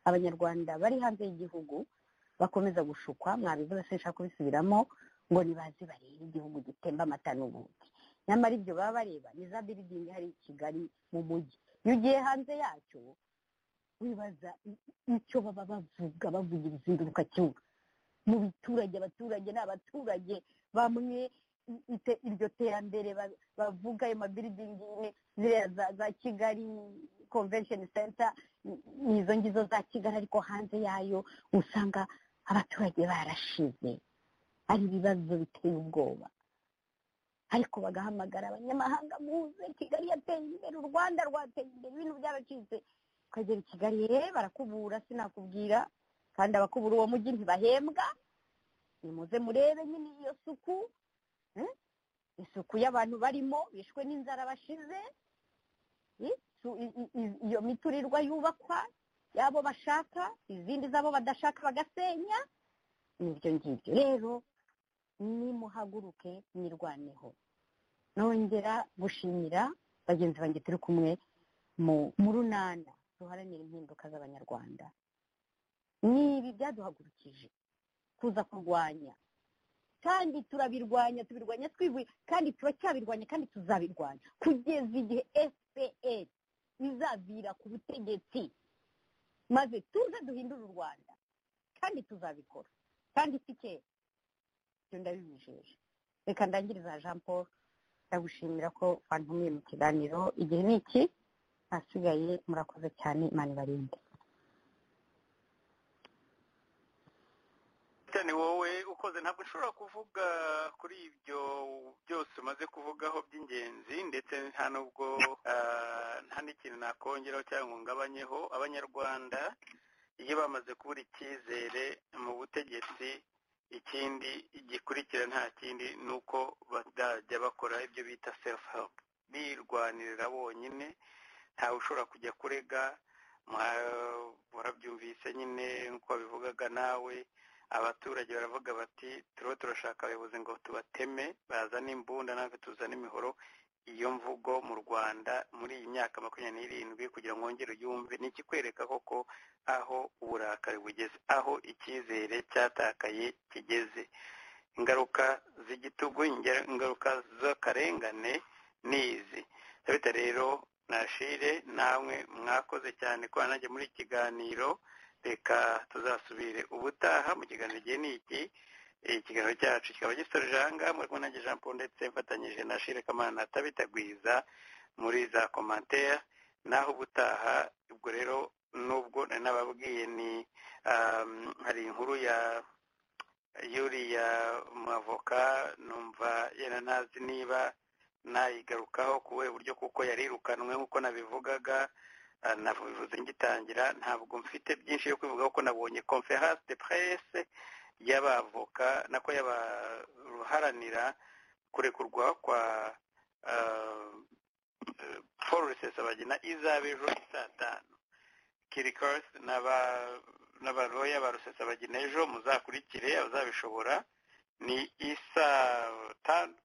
abanyarwanda bari hanze y'igihugu bakomeza gushukwa mwabivuga se nshaka kubisubiramo ngo nibaze barebe igihugu gitemba amata n'ubundi nyamara ibyo baba bareba ni za biridingi hari i kigali mu mujyi iyo ugiye hanze yacyo wibaza icyo baba bavuga bavugira izinduka cyumva mu biturage abaturage ni abaturage bamwe iryo terambere bavuga ayo mabiridingi ziriya za kigali convention center nizo ngizo za kigali ariko hanze yayo usanga abaturage barashize ari ibibazo biteye ubwoba ariko bagahamagara abanyamahanga muze kigali yateye imbere u rwanda rwateye imbere ibintu byaracitse ukagera i kigali ye barakubura sinakubwira kandi abakubura uwo mujyi ntibahembwa nimuze murebe nyine iyo suku isuku y'abantu barimo bishwe n'inzara bashize iyo miturirwa yubakwa y'abo bashaka izindi z'abo badashaka bagasenya n'ibyo ngibyo rero nimuhaguruke nirwaneho nongera gushimira bagenzi banjye turi kumwe mu runana duharanira impinduka z'abanyarwanda nibi byaduhagurukije kuza kurwanya kandi turabirwanya tubirwanya twivuye kandi turacyabirwanya kandi tuzabirwanya kugeza igihe fpr izavira ku butegetsi maze tuze duhindure u rwanda kandi tuzabikora kandi si kera ibyo ndabibijeje reka ndangiriza jean paul ndagushimira ko wantumiye mu kiganiro igihe ni iki ahasigaye murakoze cyane imana ibarinde cyane wowe ukoze ntabwo ushobora kuvuga kuri ibyo byose umaze kuvugaho by'ingenzi ndetse nta nubwo nta n'ikintu nakongeraho cyangwa ngo ngabanyeho abanyarwanda iyo bamaze kubura icyizere mu butegetsi ikindi gikurikira nta kindi ni uko bazajya bakora ibyo bita self help birwanirira bonyine ntawe ushobora kujya kurega warabyumvise nyine nk'uko babivugaga nawe abaturage baravuga bati turiho turashaka abayobozi ngo tubateme bazane imbunda natwe tuzane imihoro iyo mvugo mu rwanda muri iyi myaka makumyabiri n'irindwi kugira ngo wongere uyumve ni ikikwereka koko aho uburakari bugeze aho icyizere cyatakaye kigeze ingaruka z'igitugu ingaruka z'akarengane ni izi ndabita rero nashire namwe mwakoze cyane ko nanjye muri iki kiganiro reka tuzasubire ubutaha mu kiganiro igihe ni iki ikiganiro cyacu kikaba gisoje ahangaha muri kumwe nanjye jean paul ndetse mfatanyije na shire kamana atabitagwiza muri za komantere naho ubutaha ubwo rero nubwo nari nababwiye ni hari inkuru ya yuriya mavoka numva yena ntazi niba nayigarukaho kuwe buryo kuko yarirukanwe nk'uko nabivugaga nabivuze ngitangira ntabwo mfite byinshi yo kwivuga kuko nabonye conference de presse y'abavoka nako y'abaruharanira kurekurwa kwa paul rusesabagina izaba ejo saa tanu kirikose n'abaroya ba rusesabagina ejo muzakurikire abazabishobora ni isaa tanu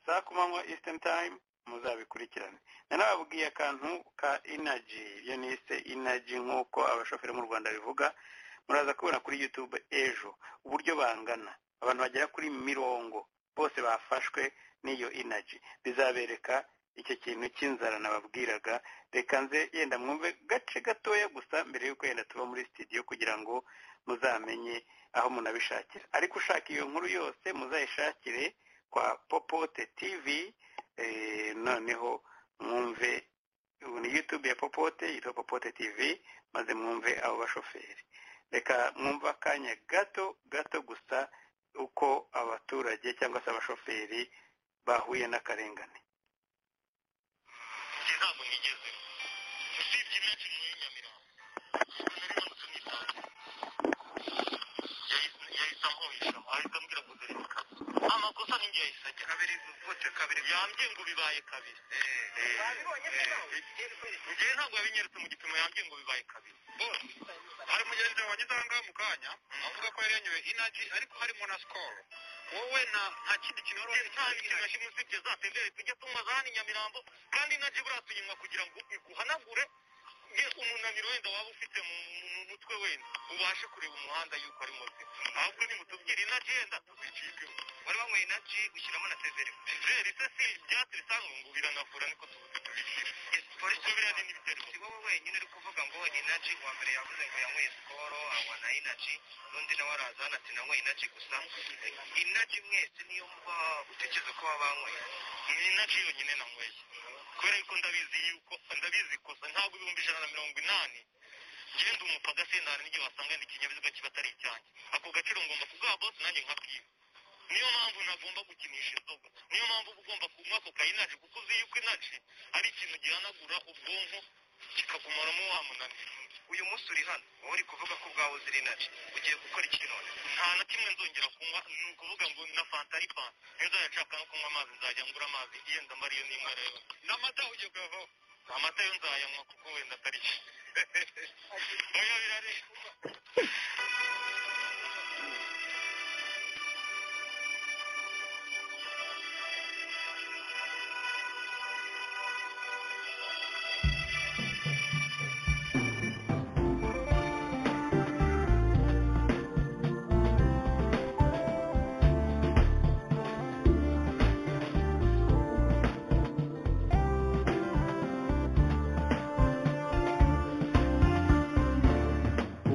saa ku manywa eastern time muzabikurikirane nanababwiye akantu ka inaji iyo nise inaji nk'uko abashoferi mu rwanda bivuga muraza kubona kuri youtube ejo uburyo bangana abantu bagera kuri mirongo bose bafashwe n'iyo inaji bizabereka icyo kintu cy'inzara nababwiraga reka nze yenda mwumve gace gatoya gusa mbere y'uko yenda tuba muri studio kugira ngo muzamenye aho munabishakira ariko ushaka iyo nkuru yose muzayishakire kwa popote tv noneho mwumve ni yutube ya popote yitwa popote tv maze mwumve abo bashoferi reka mwumve akanya gato gato gusa uko abaturage cyangwa se abashoferi bahuye n'akarengane ntabwo nigeze usibye imyaka irindwi y'inyamirambo nari manutse nitanze yahise ampuhisha ahita amubwira guverinoma amakosa ninjye yahise agira kabiri vuce kabiri yambwiye ngo bibaye kabiri njyewe ntabwo yabinyeretse mu gipimo yambwiye ngo bibaye kabiri hari mugenzi wawe wagize aha ngaha mu kanya avuga ko yari yanyoye inaji ariko harimo na sikoro wowe na nta kindi kintu wari ufite nta kintu na kimwe usibye za tenderi tujya tunywa za hano i nyamirambo kandi inaji buriya tuyinywa kugira ngo iguhanagure ye umunaniro wenda waba ufite mu mu mutwe wenda ubashe kureba umuhanda yuko ari mubi ahubwo nimutubwire inaji yenda tuzicikemo wari wanyweye inaji ushyiramo na severi severi se si ibyatsi bisanzwe ngo biranavura niko tubuze tubishyira polisi biriya ni n'ibitero si wowe wenyine uri kuvuga ngo inaji uwa mbere yavuze ngo yanyweye sikoro anywa na inaji n'undi nawe araza hano ati nanywe inaji gusa inaji mwese niyo muba utekereza ko waba wanyweye ni inaji yonyine nanyweye kubera yuko ndabizi yuko ndabizi kosa ntabwo ibihumbi ijana na mirongo inani ngende umupaka sendana n'igihe wasanga ni ikinyabiziga kiba atari icyanjye ako gaciro ngomba kugaha bose nanjye nkakwiba niyo mpamvu ntagomba gukinisha inzoga niyo mpamvu uba ugomba kunywa ako kayinaji kuko uzi yuko inaji ari ikintu gihanagura ubwonko kikagumaramo wa munaniro uyu munsi uri hano wowe uri kuvuga ko ubwawe uzira inaji ugiye gukora iki none nta na kimwe nzongera kunywa ni ukuvuga ngo na fanta ari fanta niyo nzajya nshaka no kunywa amazi nzajya ngura amazi yenda mba ariyo nimwe rero n'amata ugiye kuyavaho amata yo nzayanywa kuko wenda atari cyo oya birare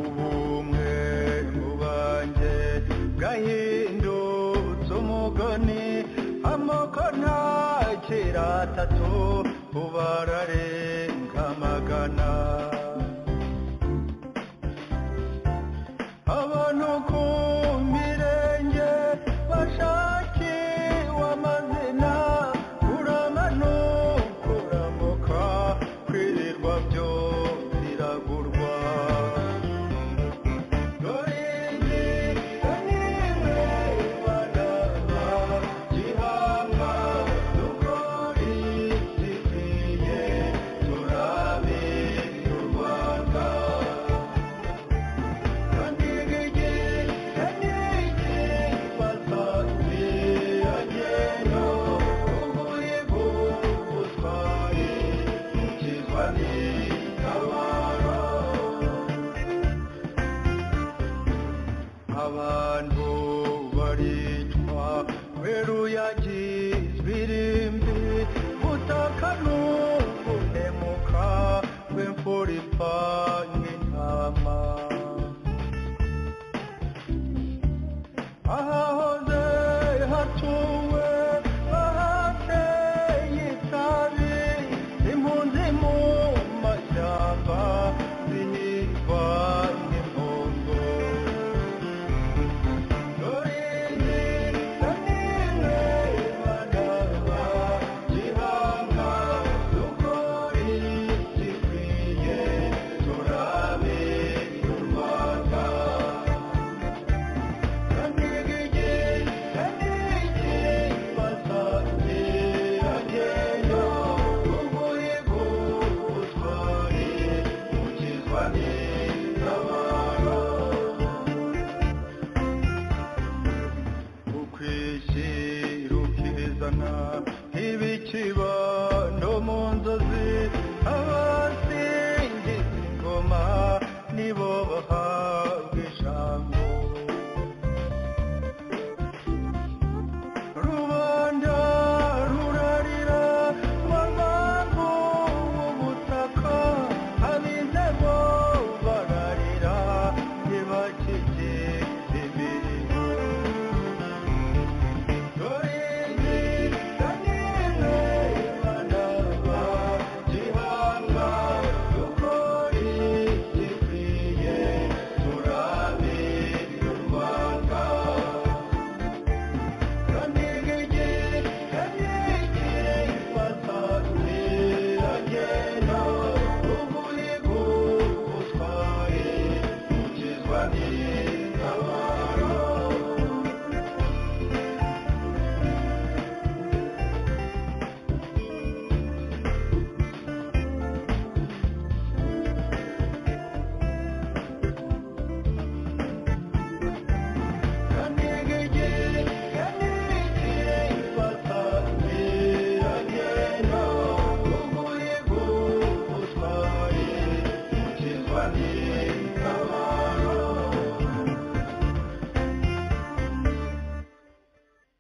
ubumwe mu banjye bwahindutse umugani amoko ntakiri atatu ubu ararenga amagana abantu ku mirenge bashakiwe amazina uramanukura kuramuka kwirirwa byo biragurwa abantu baricwa kubera uyagizwe irimbi butaka n'u